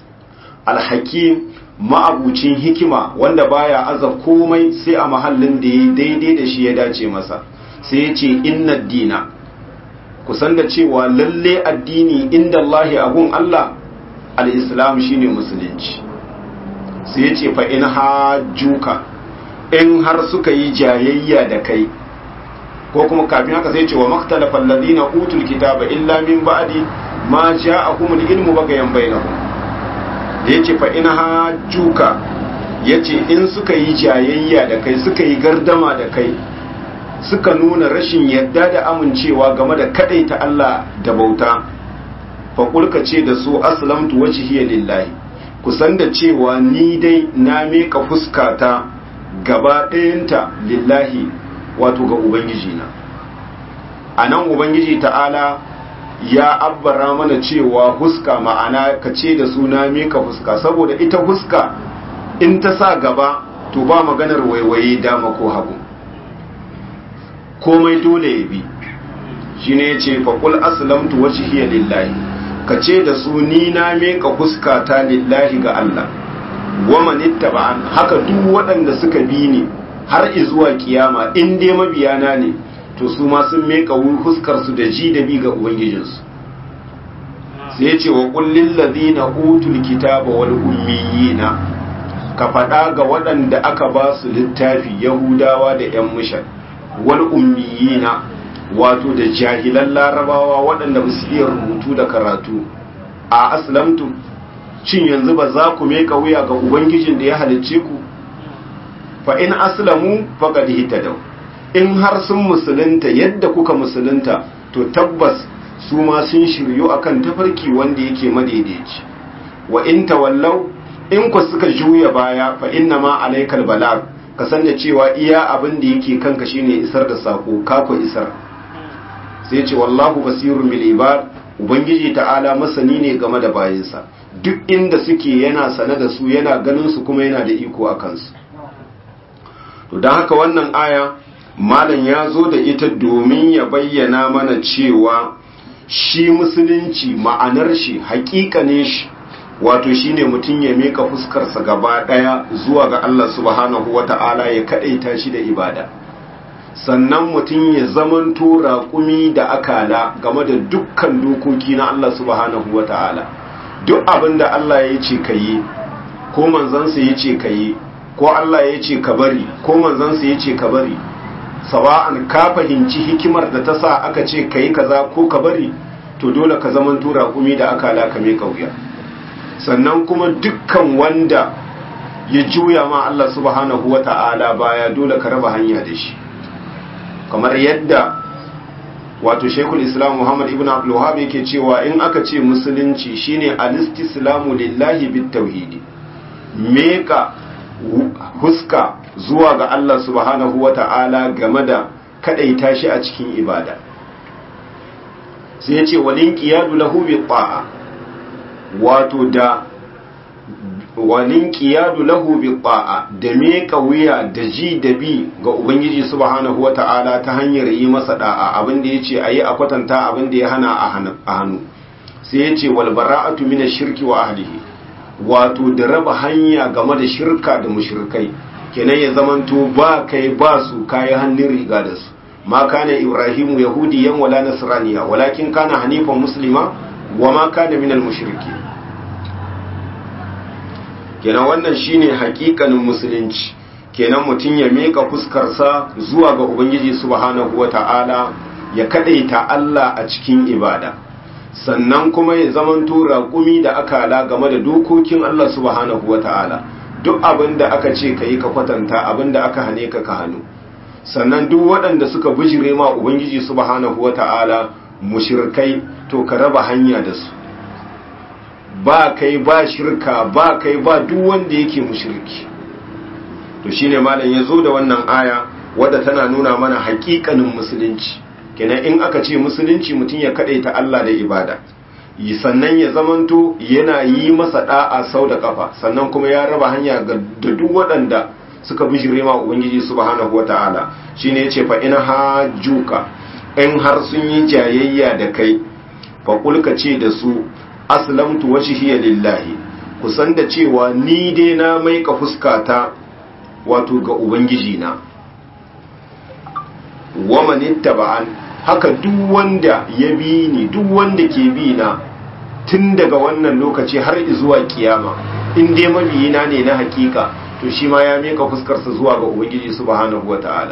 alhakim ma'abucin hikima wanda baya aza komai sai a mahallin da ya daidai da shi ya dace masa sai ya ce inna dina kusan da cewa lalle addini inda Allahi agun Allah al-islam shine musulunci sai ya ce fa in hajjuka in har suka yi jayayya da kai ko kuma kafin haka sai ce wa maktalafa alladhina utul kitaba illa min ba'di ma ja'ahumul ilmu bagayan bainahum da yace fa in hajjuka yace in suka yi jayayya da kai suka yi gardama da kai suka nuna rashin yadda da amincewa game da kadaita Allah da bauta fa kulka ce da su aslamtu wajhiya lillahi kusan da cewa ni dai na meka fuskata gaba ɗayanta lillahi wato ga ubangiji na a nan ubangiji ta'ala ya abbara mana cewa huska ma'ana ka ce da suna meka fuska saboda ita huska in ta sa gaba to ba maganar waiwaye dama ko hagu komai dole ya bi shi ne ce faƙul aslamtu wace hiya lillahi ka ce da su ni na meka fuska ta lillahi ga Allah waman ittaba'an haka duk waɗanda suka bi ni har izuwa kiyama in dai mabiyana ne to su ma sun meka fuskar su da ji da bi ga ubangijinsu sai ya ce wa kullin ladina utul kitaba wal ummiyina ka faɗa ga waɗanda aka ba su littafi yahudawa da yan mushan wal ummiyina wato da jahilan larabawa waɗanda ba su iya rubutu da karatu a aslamtu shin yanzu ba za ku meka wuya ga ubangijin da ya halicce ku fa in aslamu faqad hitadaw in har sun musulunta yadda kuka musulunta to tabbas su ma sun shiryu akan tafarki wanda yake madaidaici wa in tawallaw in ku suka juya baya fa inna ma alaykal balag ka san da cewa iya abin da yake kanka shine isar da sako ka ku isar sai ce wallahu basirun bil ibad ubangiji ta'ala masani ne game da bayinsa duk inda suke yana sane da su yana ganin su kuma yana da iko a kansu to don haka wannan aya malam ya zo da ita domin ya bayyana mana cewa shi musulunci ma'anar shi ne shi wato shine mutum ya mika fuskarsa gaba daya zuwa ga Allah subhanahu wata'ala ya kadaita shi da ibada sannan mutum ya zamanto raƙumi da akala game da dukkan dokoki na Allah subhanahu wata'ala duk abin da Allah ya ce ka yi ko manzansa ya ce ka yi ko Allah ya ce ka bari ko manzansa ya ce ka bari sawa'an ka fahimci hikimar da ta sa aka ce ka yi kaza ko ka bari to dole ka zaman tura kumi da aka laka mai kauya sannan kuma dukkan wanda ya juya ma Allah subhanahu wata'ala baya dole ka raba hanya da shi kamar yadda wato shekul islam muhammad ibn abdul wahab yake cewa in aka ce musulunci shine alistislamu lillahi bit tauhidi meka huska zuwa ga Allah subhanahu wata'ala game da kadaita shi a cikin ibada sai ya ce walin qiyadu lahu bi ta'a wato da walin qiyadu lahu bi ta'a da meka wuya da ji da bi ga ubangiji subhanahu wata'ala ta hanyar yi masa da'a abin da yace ayi a kwatanta abin da ya hana a hannu sai yace wal bara'atu min ash-shirki wa ahlihi wato da raba hanya game da shirka da mushrikai kenan ya zamanto ba kai ba su kai hannun riga da su ma kana ibrahimu yahudiyan wala nasraniya walakin kana hanifan muslima wa ma kana minal mushriki kenan wannan shine hakikanin musulunci kenan mutum ya meka fuskarsa zuwa ga ubangiji subhanahu wata'ala ya kadaita Allah a cikin ibada sannan kuma ya zamanto raƙumi da akala game da dokokin Allah subhanahu wata'ala duk abin da aka ce ka yi ka kwatanta abin da aka hane ka ka hannu sannan duk waɗanda suka bijire ma ubangiji subhanahu wata'ala mushirkai to ka raba hanya da su ba kai ba shirka ba kai ba duk wanda yake mushirki to shine malam ya zo da wannan aya wadda tana nuna mana haƙiƙanin musulunci kenan in aka ce musulunci mutum ya ta Allah da ibada sannan ya zamanto yana yi masa da'a sau da kafa sannan kuma ya raba hanya ga duk waɗanda suka bijire ma ubangiji subhanahu wataala shine yace fa in hajjuka in har sun yi jayayya da kai fa kulka ce da su aslamtu wajhiya lillahi kusan da cewa ni dai na maika fuskata wato ga ubangiji na wa manittaba'an haka duk wanda ya bi ni duk wanda ke bi na tun daga wannan lokaci har zuwa kiyama in dai mabiyina ne na hakika to shi ma ya mika fuskarsa zuwa ga ubangiji subhanahu wata'ala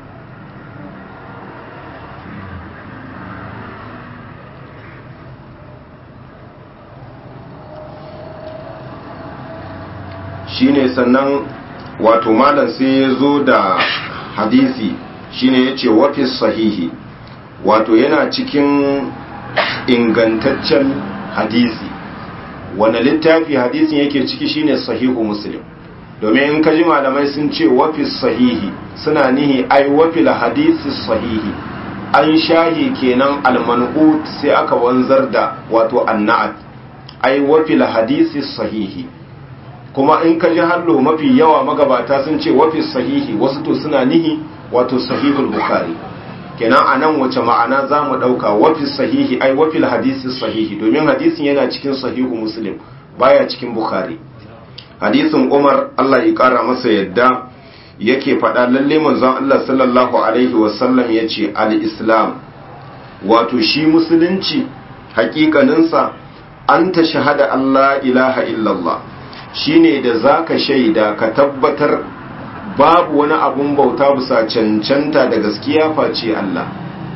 shine sannan wato malam sai ya zo da hadisi shine ya ce wafis sahihi wato yana cikin ingantaccen hadisi wani littafi hadisin yake ciki shine sahihu muslim domin in kaji malamai sun ce wafis sahihi suna nihi ai wafil hadisi sahihi an shahi kenan alman'ut sai aka wanzar da wato anna'at ai wafil hadisi sahihi kuma in kaji hallo mafi yawa magabata sun ce wafis sahihi wasu to suna nihi wato sahihul bukhari kenan a nan wace ma'ana za mu ɗauka wafis sahihi ai wafil hadisi sahihi domin hadisin yana cikin sahihu muslim baya cikin bukhari hadisin umar allah ya ƙara masa yadda yake faɗa lalle manzon allah sallallahu alaihi wasallam ya ce al-islam wato shi musulunci hakikaninsa an ta shahada allah ilaha illallah shine da zaka shaida ka tabbatar babu wani abun bauta bisa cancanta da gaskiya face Allah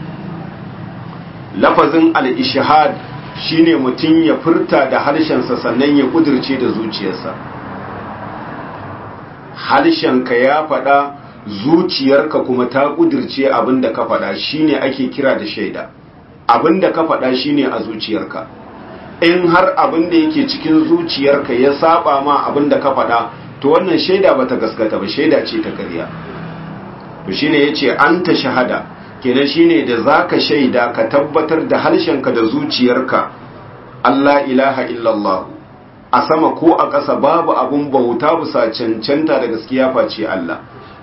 lafazin al-ishhad shine mutum ya furta da harshensa sannan ya kudirce da zuciyarsa harshenka ya faɗa zuciyarka kuma ta kudirce abinda ka faɗa shine ake kira da shaida abinda ka faɗa shine a zuciyarka in har abinda yake cikin zuciyarka ya saba ma abinda ka faɗa to wannan shaida bata gaskata ba shaida ce ta ƙarya to shine yace anta shahada kenan shine da zaka shaida ka tabbatar da harshenka da zuciyarka Allah ilaha illallah a sama ko a ƙasa babu abun bauta bisa cancanta da gaskiya face Allah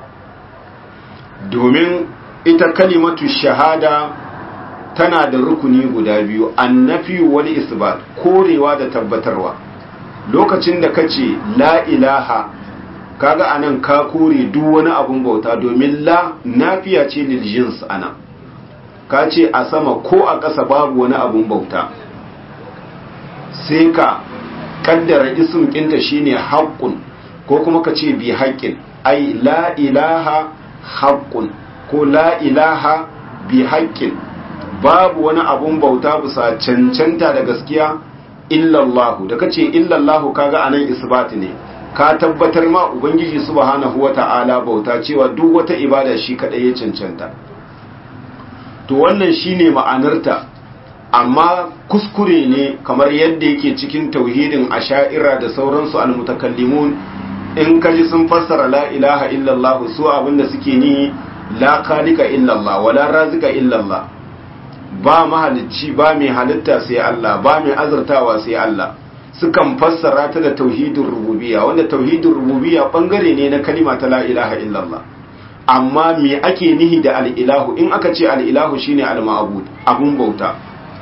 domin ita kalimatu shahada tana da rukuni guda biyu annafi wal isbat korewa da tabbatarwa lokacin da kace la ilaha kaga anan ka kore duk wani abun bauta domin la nafiya ce lil jins anan ka ce a sama ko a ƙasa babu wani abun bauta sai ka kaddara ism ɗinta shine haqqun ko kuma ka ce bi haqqin ai la ilaha haqqun ko la ilaha bi haqqin babu wani abun bauta bisa cancanta da gaskiya illallahu da kace illallahu kaga anan isbati ne ka tabbatar ma ubangiji subhanahu wata'ala bauta cewa duk wata ibada shi kadai ya cancanta to wannan shine ma'anarta amma kuskure ne kamar yadda yake cikin tauhidin asha'ira da sauransu almutakallimun in kaji sun fassara la ilaha illallah su abinda suke ni la khaliqa illallah wala razika illallah ba mahalicci ba mai halitta sai Allah ba mai azurtawa sai Allah sukan fassara ta da tauhidin rububiyya wanda tauhidin rububiyya bangare ne na kalima ta la ilaha illallah amma me ake nihi da al'ilahu in aka ce al'ilahu shine al-ma'bud abun bauta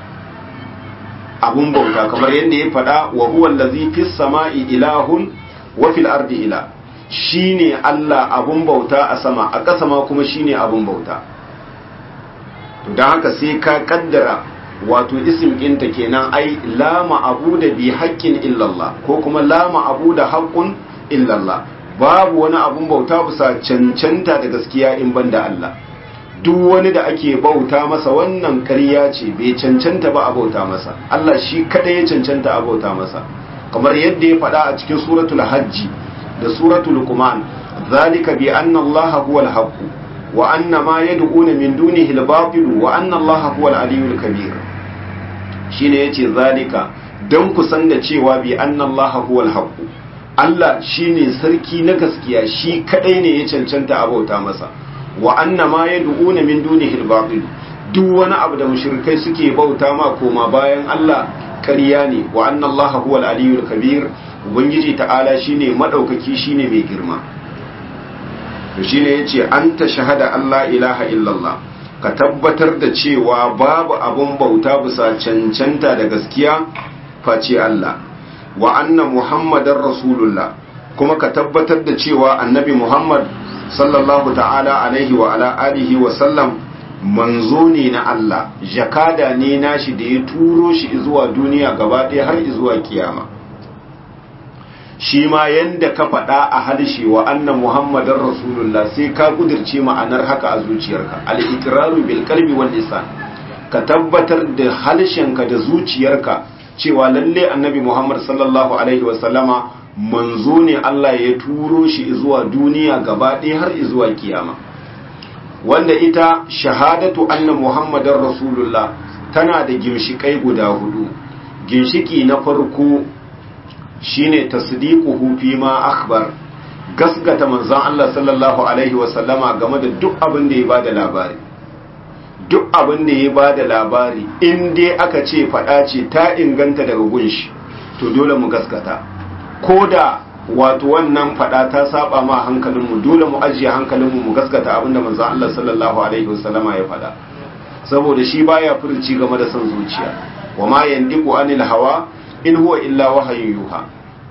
abun bauta kamar yadda ya faɗa wa huwa allazi fis sama'i ilahun wa fil ardi ila shine Allah abun bauta a sama a ƙasa ma kuma shine abun bauta to dan haka sai ka kaddara wato isim ɗinta kenan ai la ma'abuda bi haqqin illallah ko kuma la ma'abuda haqqun illallah babu wani abun bauta bisa cancanta da gaskiya in banda Allah duk wani da ake bauta masa wannan ƙarya ce bai cancanta ba a bauta masa Allah shi kadai ya cancanta a bauta masa kamar yadda ya faɗa a cikin suratul hajji da suratul luqman zalika bi anna Allah huwal haqq wa anna ma yad'una min dunihi al-batil wa anna Allah huwal aliyyul kabir shine yace zalika dan ku san da cewa bi anna Allah huwal haqq Allah shine sarki na gaskiya shi kadai ne ya cancanta a bauta masa wa anna ma yad'una min dunihi al-batil duk wani abu da mushrikai suke bauta ma koma bayan Allah ƙarya ne wa anna Allah huwa al-aliyyul kabir ubangiji ta'ala shine madaukaki shine mai girma to shine yace anta shahada Allah ilaha illallah ka tabbatar da cewa babu abun bauta bisa cancanta da gaskiya face Allah wa anna muhammadar rasulullah kuma ka tabbatar da cewa annabi muhammad sallallahu ta'ala alaihi wa ala alihi wa sallam manzo ne na Allah jakada ne nashi da ya turo shi zuwa duniya gaba ɗaya har zuwa kiyama shi ma yanda ka faɗa a harshe wa anna muhammadar rasulullah sai ka kudirce ma'anar haka a zuciyarka al-iqraru bil qalbi wal lisan ka tabbatar da harshenka da zuciyarka cewa lalle annabi muhammad sallallahu alaihi wa sallama manzo ne Allah ya turo shi zuwa duniya gaba ɗaya har zuwa kiyama wanda ita shahadatu anna muhammadar rasulullah tana da ginshikai guda hudu ginshiki na farko shine tasdiquhu fi ma akhbar gasgata manzon Allah sallallahu alaihi wa sallama game da duk abin da ya bada labari duk abin da ya bada labari in dai aka ce fada ce ta inganta daga gunshi to dole mu gaskata ko da wato wannan fada ta saba ma hankalinmu dole mu ajiye hankalinmu mu gaskata abinda manzon Allah sallallahu alaihi wasallama ya fada saboda shi baya furci game da son zuciya wa ma yandiqu anil hawa in huwa illa wahayin yuha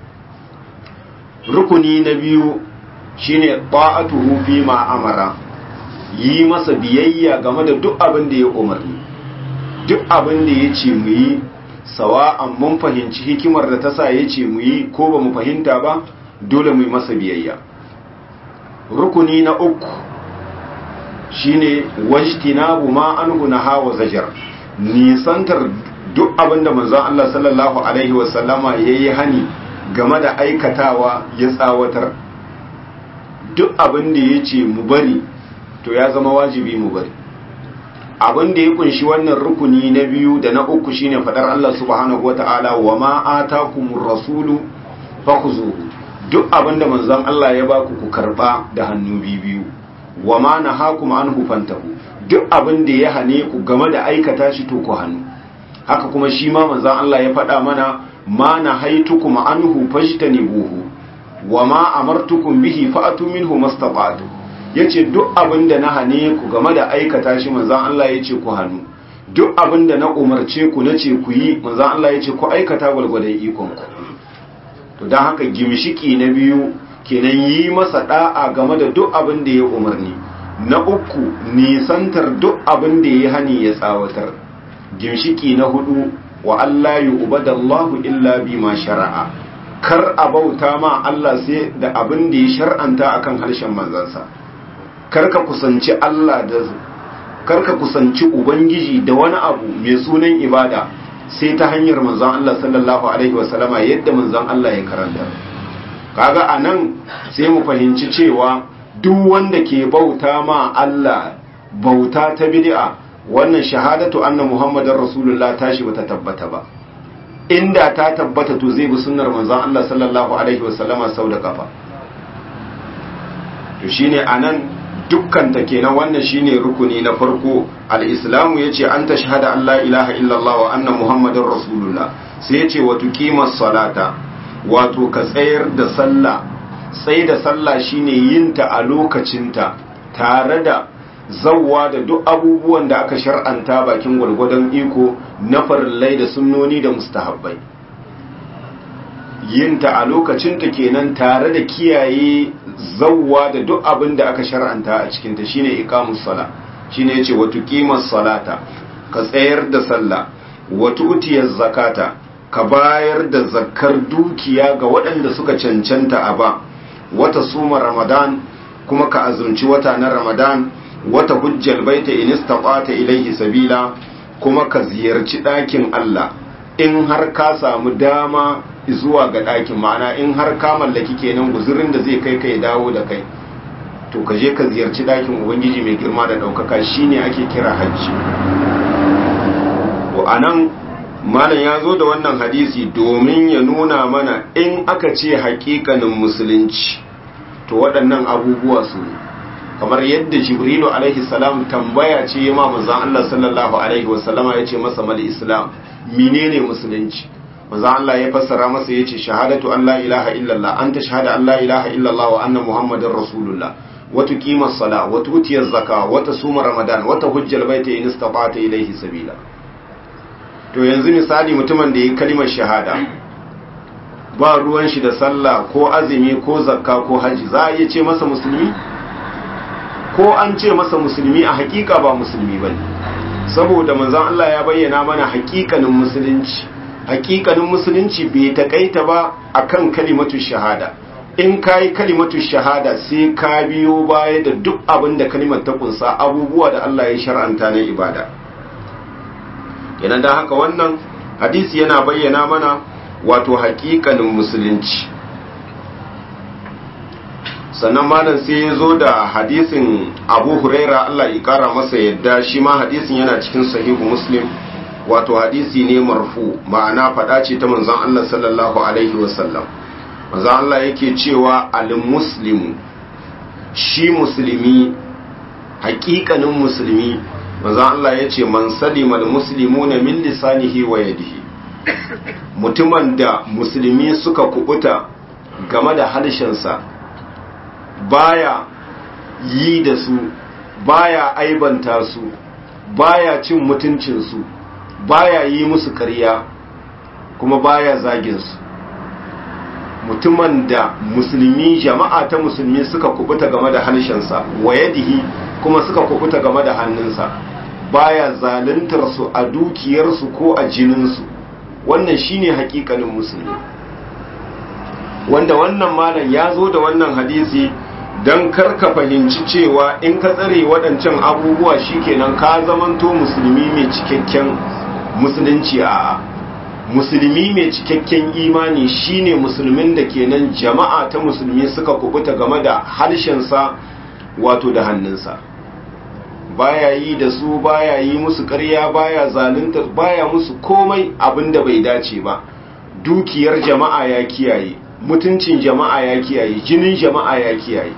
rukuni na biyu shine ta'atuhu fi ma amara yi masa biyayya game da duk abin da ya umarni duk abin da ya ce mu yi sawa'an mun fahimci hikimar da ta sa ya ce mu yi ko ba mu fahimta ba dole mu yi masa biyayya rukuni na uku shine wajtinabu ma anhu naha wa zajar nisantar duk abinda manzon Allah sallallahu alaihi wa sallama yayi hani game da aikatawa ya tsawatar duk abinda yace mu bari to ya zama wajibi mu bari abin da ya kunshi wannan rukuni na biyu da na uku shine fadar Allah subhanahu wata'ala wa ma atakumur rasulu fakhuzuhu duk abin da manzon Allah ya baku ku karba da hannu biyu wa ma nahakum anhu fantahu duk abin da ya hane ku game da aikata shi to ku hannu haka kuma shi ma manzon Allah ya faɗa mana ma nahaitukum anhu fajtanibuhu wa ma amartukum bihi fa'atu minhu mastata'tu yace duk abin da na hane ku game da aikata shi manzon Allah yace ku hannu duk abin da na umarce ku nace ku yi manzon Allah yace ku aikata gwargwadon ikon ku to dan haka gimshiki na biyu kenan yi masa da'a game da duk abin da ya umarni na uku nisantar duk abin da ya hani ya tsawatar gimshiki na hudu wa Allah yu'badallahu illa bima shara'a kar a bauta ma Allah sai da abin da ya shar'anta akan harshen manzansa kar ka kusanci Allah da kar ka kusanci ubangiji da wani abu mai sunan ibada sai ta hanyar manzon Allah sallallahu alaihi wasallama yadda manzon Allah ya karanta kaga anan sai mu fahimci cewa duk wanda ke bauta ma Allah bauta ta bid'a wannan shahadatu anna muhammadar rasulullah tashi bata tabbata ba inda ta tabbata to zai bi sunnar manzon Allah sallallahu alaihi wasallama sau da kafa to shine anan dukkan ta kenan wannan shine rukuni na farko al-islamu yace an tashhada an la ilaha illallah wa anna muhammadar rasulullah sai yace wa tuqimas salata wato ka tsayar da sallah sai da sallah shine yin ta a lokacinta tare da zawwa da duk abubuwan da aka shar'anta bakin gwargwadon iko na farillai da sunnoni da mustahabbai yinta a lokacinta kenan tare da kiyaye zawwa da duk abin da aka shar'anta a cikinta shine iqamus sala shine yace wa tuqimas salata ka tsayar da sallah wa tu'tiyaz zakata ka bayar da zakkar dukiya ga waɗanda suka cancanta a ba wata suma ramadan kuma ka azumci wata na ramadan wata hujjal baita in istata ilaihi sabila kuma ka ziyarci ɗakin Allah in har ka samu dama zuwa ga ɗakin ma'ana in har ka mallaki kenan guzurin da zai kai kai dawo da kai to ka je ka ziyarci ɗakin ubangiji mai girma da ɗaukaka shine ake kira hajji to anan malam ya zo da wannan hadisi domin ya nuna mana in aka ce haƙiƙanin musulunci to waɗannan abubuwa su ne kamar yadda jibrilu alaihi salam tambaya ce ya ma manzon Allah sallallahu alaihi wasallama ya ce masa mal islam menene musulunci manzon Allah ya fassara masa ya ce shahadatu an la ilaha illallah anta shahada an la ilaha illallah wa anna muhammadar rasulullah wa tuqima as-sala wa tuti az-zaka wa tasuma ramadan wa tahujja al-bayta in istata'ta ilayhi sabila to yanzu misali mutumin da ya kalimar shahada ba ruwan shi da sallah ko azumi ko zakka ko haji za a iya ce masa musulmi ko an ce masa musulmi a hakika ba musulmi ba saboda manzon Allah ya bayyana mana hakikanin musulunci hakikanin musulunci bai takaita ba akan kalimatu shahada in kayi kalimatu shahada sai ka biyo baya da duk abin da kalimar ta kunsa abubuwa da Allah ya shar'anta na ibada kenan da haka wannan hadisi yana bayyana mana wato hakikanin musulunci sannan malam sai ya zo da hadisin abu huraira Allah ya kara masa yadda shi ma hadisin yana cikin sahihu muslim wato hadisi ne marfu ma'ana faɗa ce ta manzon Allah sallallahu alaihi wasallam manzon Allah yake cewa al-muslimu shi musulmi hakikanin musulmi manzon Allah ya ce man salima al-muslimuna min lisanihi wa yadihi mutumin da musulmi suka kubuta game da harshensa baya yi da su baya aibanta su baya cin mutuncinsu baya yi musu ƙarya kuma baya zagin su mutumin da musulmi jama'a ta musulmi suka kubuta game da harshensa wa yadihi kuma suka kubuta game da hannunsa baya zaluntar su a dukiyarsu ko a jininsu wannan shine hakikanin musulmi wanda wannan malam ya zo da wannan hadisi don karka fahimci cewa in ka tsare waɗancan abubuwa shikenan ka zamanto musulmi mai cikakken musulunci a musulmi mai cikakken imani shine musulmin da kenan jama'a ta musulmi suka kubuta game da harshensa wato da hannunsa baya yi da su baya yi musu ƙarya baya zalunta baya musu komai abin da bai dace ba dukiyar jama'a ya kiyaye mutuncin jama'a ya kiyaye jinin jama'a ya kiyaye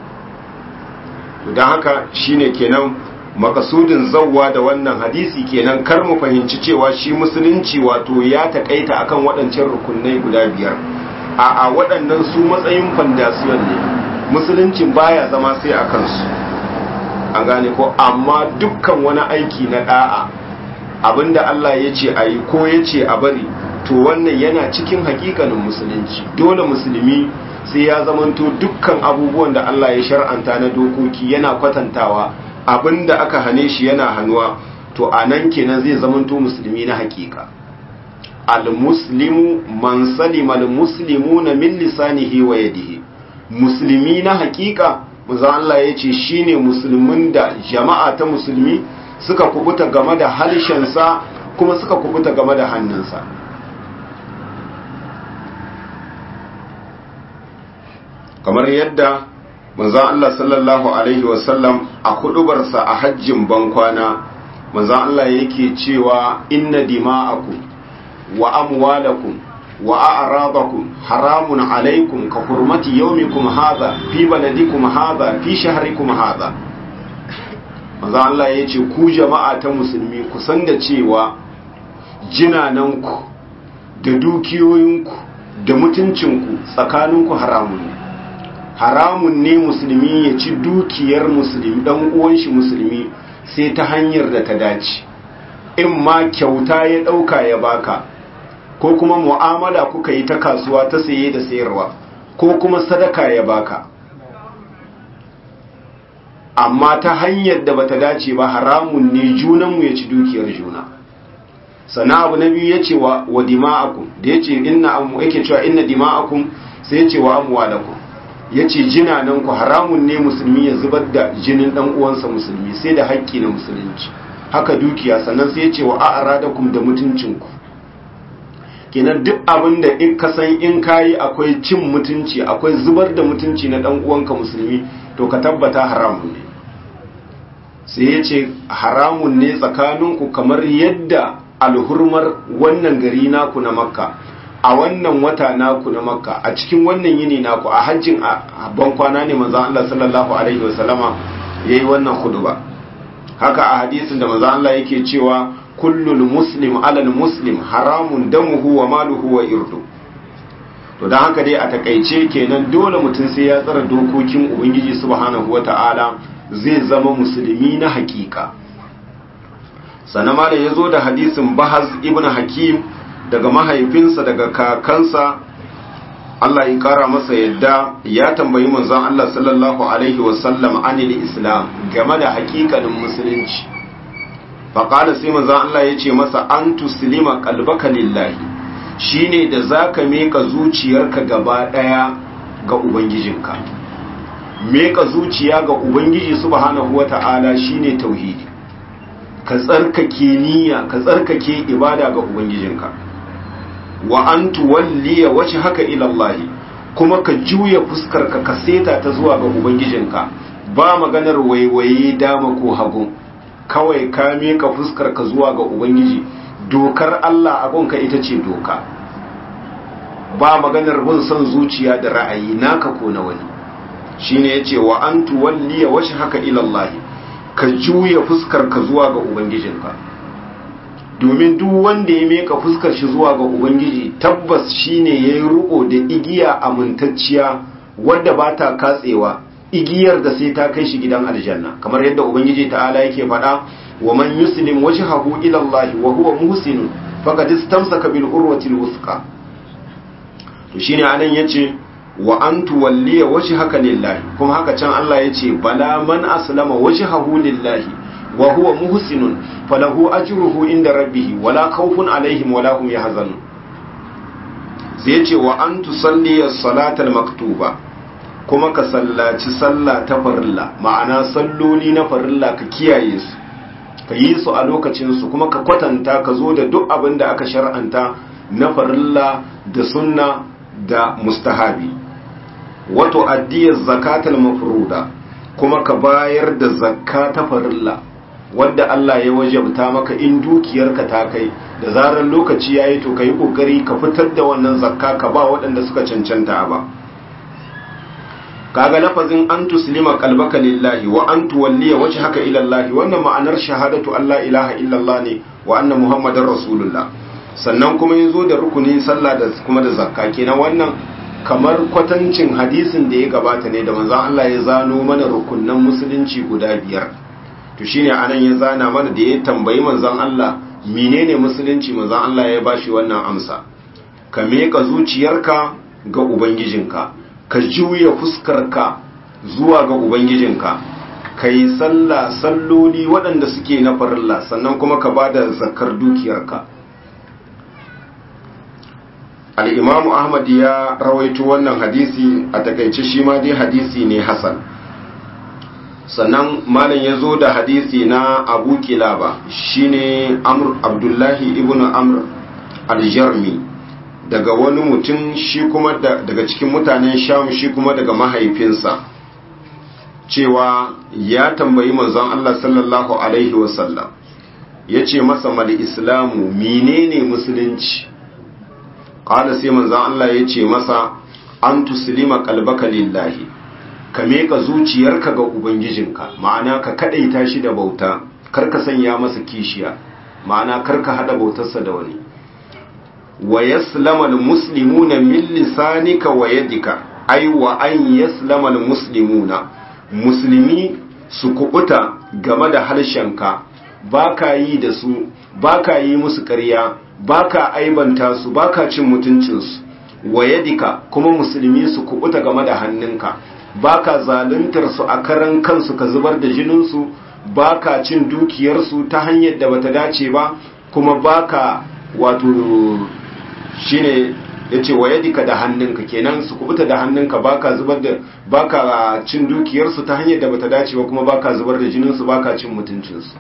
don haka shine kenan makasudin zawwa da wannan hadisi kenan kar mu fahimci cewa shi musulunci wato ya takaita akan waɗancan rukunai guda biyar a a waɗannan su matsayin fandasiyon ne musuluncin baya zama sai a kansu an gane ko amma dukkan wani aiki na da'a abinda Allah ya ce a yi ko ya ce a bari to wannan yana cikin hakikanin musulunci dole musulmi sai ya zamanto dukkan abubuwan da Allah ya shar'anta na dokoki yana kwatantawa abinda aka hane shi yana hannuwa to a nan kenan zai zamanto musulmi na hakika al-muslimu man salima al-muslimuna min lisanihi wa yadihi musulmi na hakika manzo Allah ya ce shine musulmin da jama'a ta musulmi suka kubuta game da harshensa kuma suka kubuta game da hannunsa kamar yadda manzon Allah sallallahu alaihi wasallam a hudubarsa a hajjin bankwana manzon Allah yake cewa inna dima'akum wa amwalakum wa a'radakum haramun alaikum ka hurmati yawmikum hadha fi baladikum hadha fi shahrikum hadha manzon Allah yace ku jama'a ta musulmi ku san da cewa jinananku da dukiyoyinku da mutuncinku tsakaninku haramun ne haramun ne musulmi ya ci dukiyar musulmi dan uwan shi musulmi sai ta hanyar da ta dace in ma kyauta ya dauka ya baka ko kuma mu'amala kuka yi ta kasuwa ta saye da sayarwa ko kuma sadaka ya baka amma ta hanyar da bata dace ba haramun ne junanmu ya ci dukiyar juna sana abu na biyu ya ce wa dima'akum da ya ce inna yake cewa inna dima'akum sai ya ce wa amwalakum ya ce jinananku haramun ne musulmi ya zubar da jinin dan uwansa musulmi sai da haƙƙi na musulunci haka dukiya sannan sai ya ce wa a'radakum da mutuncinku kenan duk abin da in ka san in kayi akwai cin mutunci akwai zubar da mutunci na dan uwanka musulmi to ka tabbata haramun ne sai ya ce haramun ne tsakaninku kamar yadda alhurmar wannan gari naku na makka a wannan wata naku na makka a cikin wannan yini naku a hajjin a bankwana ne manzan Allah sallallahu alaihi wasallama ya yi wannan huduba haka a hadisin da manzan Allah yake cewa kullul muslim alal muslim haramun damuhu wa maluhu wa irdu to don haka dai a takaice kenan dole mutum sai ya tsara dokokin ubangiji subhanahu wata'ala zai zama musulmi na hakika sannan ma da ya zo da hadisin bahaz ibn hakim daga mahaifinsa daga kakansa Allah ya kara masa yadda ya tambayi manzon Allah sallallahu alaihi wasallam anil islam game da hakikanin musulunci faƙada sai manzon Allah ya ce masa an tuslima qalbaka lillahi shine da zaka meka zuciyarka gaba daya ga ubangijinka meka zuciya ga ubangiji subhanahu wata'ala shine tauhidi ka tsarkake niyya ka tsarkake ibada ga ubangijinka wa an tuwalliya wace haka ilallahi kuma ka juya fuskarka ka seta ta zuwa ga ubangijinka ba maganar waiwaye dama ko hagu kawai ka meka fuskarka zuwa ga ubangiji dokar Allah abunka ita ce doka ba maganar bin son zuciya da ra'ayi naka ko na wani shine yace wa an tuwalliya wace haka ilallahi ka juya fuskarka zuwa ga ubangijinka domin duk wanda ya meka fuskar shi zuwa ga ubangiji tabbas shine ya yi riko da igiya amintacciya wadda ba ta katsewa igiyar da sai ta kai shi gidan aljanna kamar yadda ubangiji ta'ala yake faɗa wa man yuslim wajhahu ila Allah wa huwa muhsin faqad istamsaka bil urwati al wuthqa to shine anan yace wa an tuwalliya wajhaka lillahi kuma haka can Allah yace bala man aslama wajhahu lillahi wa huwa muhsinun falahu ajruhu inda rabbih wala khawfun alaihim wala hum yahzanun sai yace wa an tusalli as-salata maktuba kuma ka sallaci sallah ta farilla ma'ana salloli na farilla ka kiyaye su ka yi su a lokacin su kuma ka kwatanta ka zo da duk abin da aka shar'anta na farilla da sunna da mustahabi wato addiyar zakatul mafruda kuma ka bayar da zakka ta farilla wanda Allah ya wajabta maka in dukiyarka ta kai da zarar lokaci yayi to kai kokari ka fitar da wannan zakka ka ba waɗanda suka cancanta ba kaga lafazin an tuslima qalbaka lillahi wa an tuwalliya wajhaka ila Allah wannan ma'anar shahadatu Allah ilaha illallah ne wa anna muhammadar rasulullah sannan kuma yazo da rukunin sallah da kuma da zakka kenan wannan kamar kwatancin hadisin da ya gabata ne da manzon Allah ya zano mana rukunnan musulunci guda biyar to shine anan ya zana mana da ya tambayi manzon Allah menene musulunci manzon Allah ya bashi wannan amsa ka meka zuciyarka ga ubangijinka ka juya fuskarka zuwa ga ubangijinka ka yi sallah salloli waɗanda suke na farilla sannan kuma ka ba da zakar dukiyarka al'imamu ahmad ya rawaito wannan hadisi a takaice shi ma dai hadisi ne hasan sannan malam ya zo da hadisi na abu kilaba shine amr abdullahi ibn amr aljarmi daga wani mutum shi kuma daga cikin mutanen sham shi kuma daga mahaifinsa cewa ya tambayi manzon Allah sallallahu alaihi wasallam ya ce masa mal islamu menene musulunci ƙala sai manzan Allah ya ce masa an tuslima kalbaka lillahi ka meka zuciyarka ga ubangijinka ma'ana ka kadaita shi da bauta kar ka sanya masa kishiya ma'ana kar ka hada bautarsa da wani wa yaslama almuslimuna min lisanika wa yadika ay wa an yaslama almuslimuna musulmi su kubuta game da harshenka baka yi da su baka yi musu ƙarya baka aibanta su baka cin mutuncinsu wa yadika kuma musulmi su kubuta game da hannunka baka zaluntar su a karan kansu ka zubar da jininsu baka cin dukiyarsu ta hanyar da bata dace ba kuma baka wato shine yace wa yadika da hannunka kenan su kubuta da hannunka baka zubar da baka cin dukiyarsu ta hanyar da bata dace ba kuma baka zubar da jininsu baka cin mutuncinsu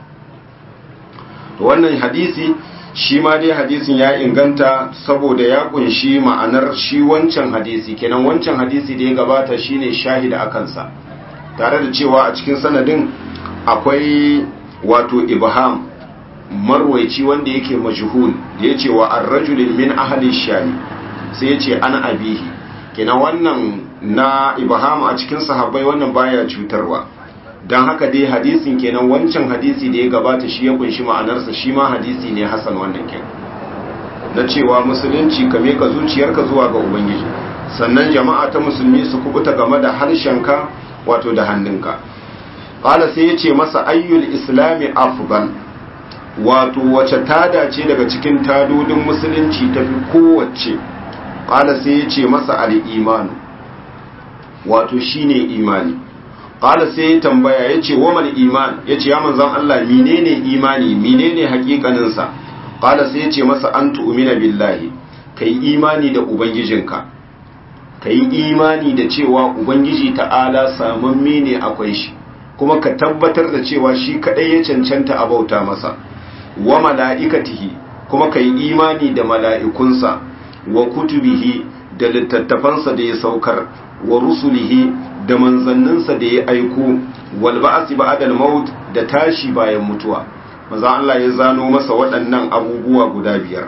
wannan hadisi shi ma dai hadisin ya inganta saboda ya kunshi ma'anar shi wancan hadisi kenan wancan hadisi da ya gabata shine shahida a kansa tare da cewa a cikin sanadin akwai wato ibham marwaici wanda yake majhul da ya ce wa arrajulin min ahli shani sai ya ce ana abihi kenan wannan na ibham a cikin sahabbai wannan baya cutarwa don haka dai hadisin kenan wancan hadisi da ya gabata shi ya kunshi ma'anarsa shi ma hadisi ne hasan wannan ke na cewa musulunci ka meka zuciyarka zuwa ga ubangiji sannan jama'a ta musulmi su kubuta game da harshenka wato da hannunka ƙala sai ya ce masa ayyul islami afgal wato wace tada ce daga cikin tadodin musulunci ta fi kowace ƙala sai ya ce masa al'imanu wato shine imani qala sai ya tambaya yace wamal iman yace ya manzon Allah menene imani menene hakikanin sa qala sai yace masa an tu'mina billahi kai imani da ubangijinka kai imani da cewa ubangiji ta'ala samamme ne akwai shi kuma ka tabbatar da cewa shi kadai ya cancanta a bauta masa wa mala'ikatihi kuma kai imani da mala'ikunsa wa kutubihi da littattafansa da ya saukar wa rusulihi da manzanninsa da ya aiko wal ba'si ba'dal maut da tashi bayan mutuwa manzo Allah ya zano masa waɗannan abubuwa guda biyar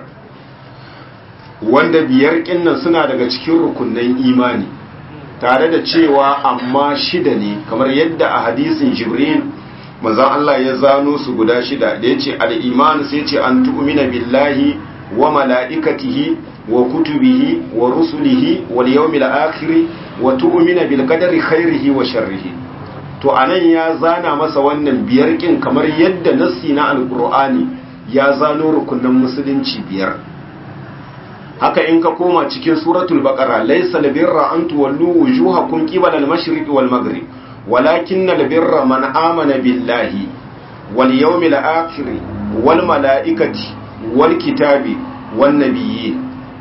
wanda biyar kinnan suna daga cikin rukunnan imani tare da cewa amma shida ne kamar yadda a hadisin Jibril manzo Allah ya zano su guda shida da yace al-iman sai yace an tu'mina billahi wa mala'ikatihi wa kutubihi wa rusulihi wal yawmil akhir wa tu'mina bil qadari khairihi wa sharrihi to anan ya zana masa wannan biyar kin kamar yadda nassi na alqur'ani ya zano rukunan musulunci biyar haka in ka koma cikin suratul baqara laysa labirra an tuwallu wujuhakum qibala al-mashriq wal maghrib walakin albirra man amana billahi wal yawmil akhir wal malaikati wal kitabi wan nabiyyin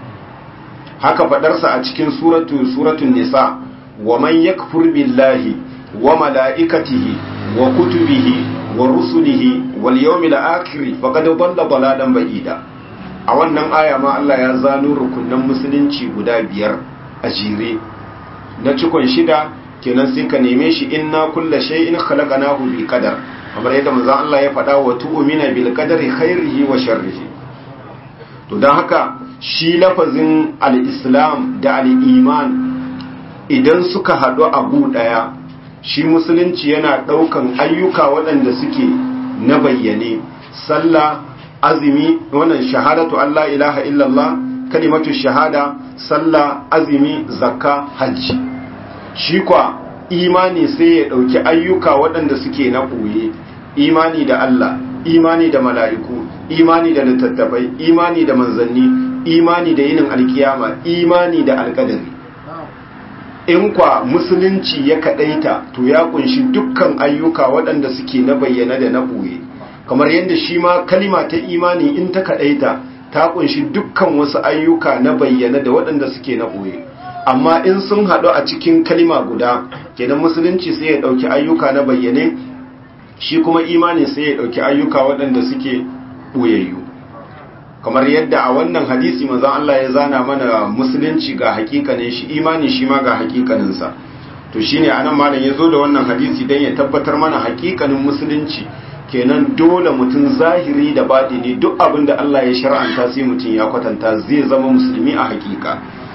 haka fadarsa a cikin suratu suratul nisa wa man yakfur billahi wa malaikatihi wa kutubihi wa rusulihi wal yawmil akhir faqad dhalla dalalan ba'ida a wannan aya ma Allah ya zano rukunan musulunci guda biyar a jere na cikon shida kenan sai ka neme shi inna kulla shay'in khalaqnahu bi qadar kamar yadda manzon Allah ya faɗa wa tu'mina bil qadari khairihi wa sharrihi to dan haka shi lafazin al-islam da al-iman idan suka haɗu a gu ɗaya shi musulunci yana ɗaukan ayyuka waɗanda suke na bayyane sallah azumi wannan shahadatu Allah ilaha illallah kalimatu shahada sallah azumi zakka hajji shi kwa imani sai ya ɗauki ayyuka waɗanda suke na ɓoye imani da Allah imani da mala'iku imani da littattafai imani da manzanni imani da yinin alkiyama imani da alƙadari in kwa musulunci ya kaɗaita to ya kunshi dukkan ayyuka waɗanda suke na bayyana da na ɓoye kamar yadda shi ma kalima ta imani in ta kaɗaita ta kunshi dukkan wasu ayyuka na bayyana da waɗanda suke na ɓoye amma in sun haɗu a cikin kalima guda kenan musulunci sai ya ɗauki ayyuka na bayyane shi kuma imani sai ya ɗauki ayyuka waɗanda suke ɓoyayyu kamar yadda a wannan hadisi manzon Allah ya zana mana musulunci ga hakikanin shi imani shi ma ga hakikaninsa to shine anan malam ya zo da wannan hadisi dan ya tabbatar mana hakikanin musulunci kenan dole mutum zahiri da batini duk abin da Allah ya shar'anta sai mutum ya kwatanta zai zama musulmi a hakika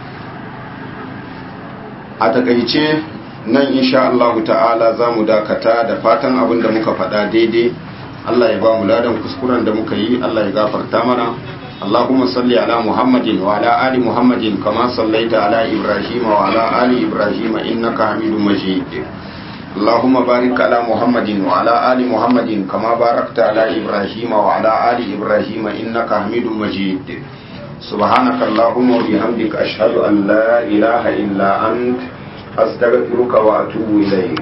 a takaice nan insha Allah ta'ala za mu dakata da fatan abin da muka faɗa daidai Allah ya ba mu ladan kuskuren da muka yi Allah ya gafarta mana اللهم صل على محمد وعلى آل محمد كما صليت على إبراهيم وعلى آل إبراهيم إنك حميد مجيد اللهم بارك على محمد وعلى آل محمد كما باركت على إبراهيم وعلى آل إبراهيم إنك حميد مجيد سبحانك اللهم وبحمدك أشهد أن لا إله إلا أنت أستغفرك وأتوب إليك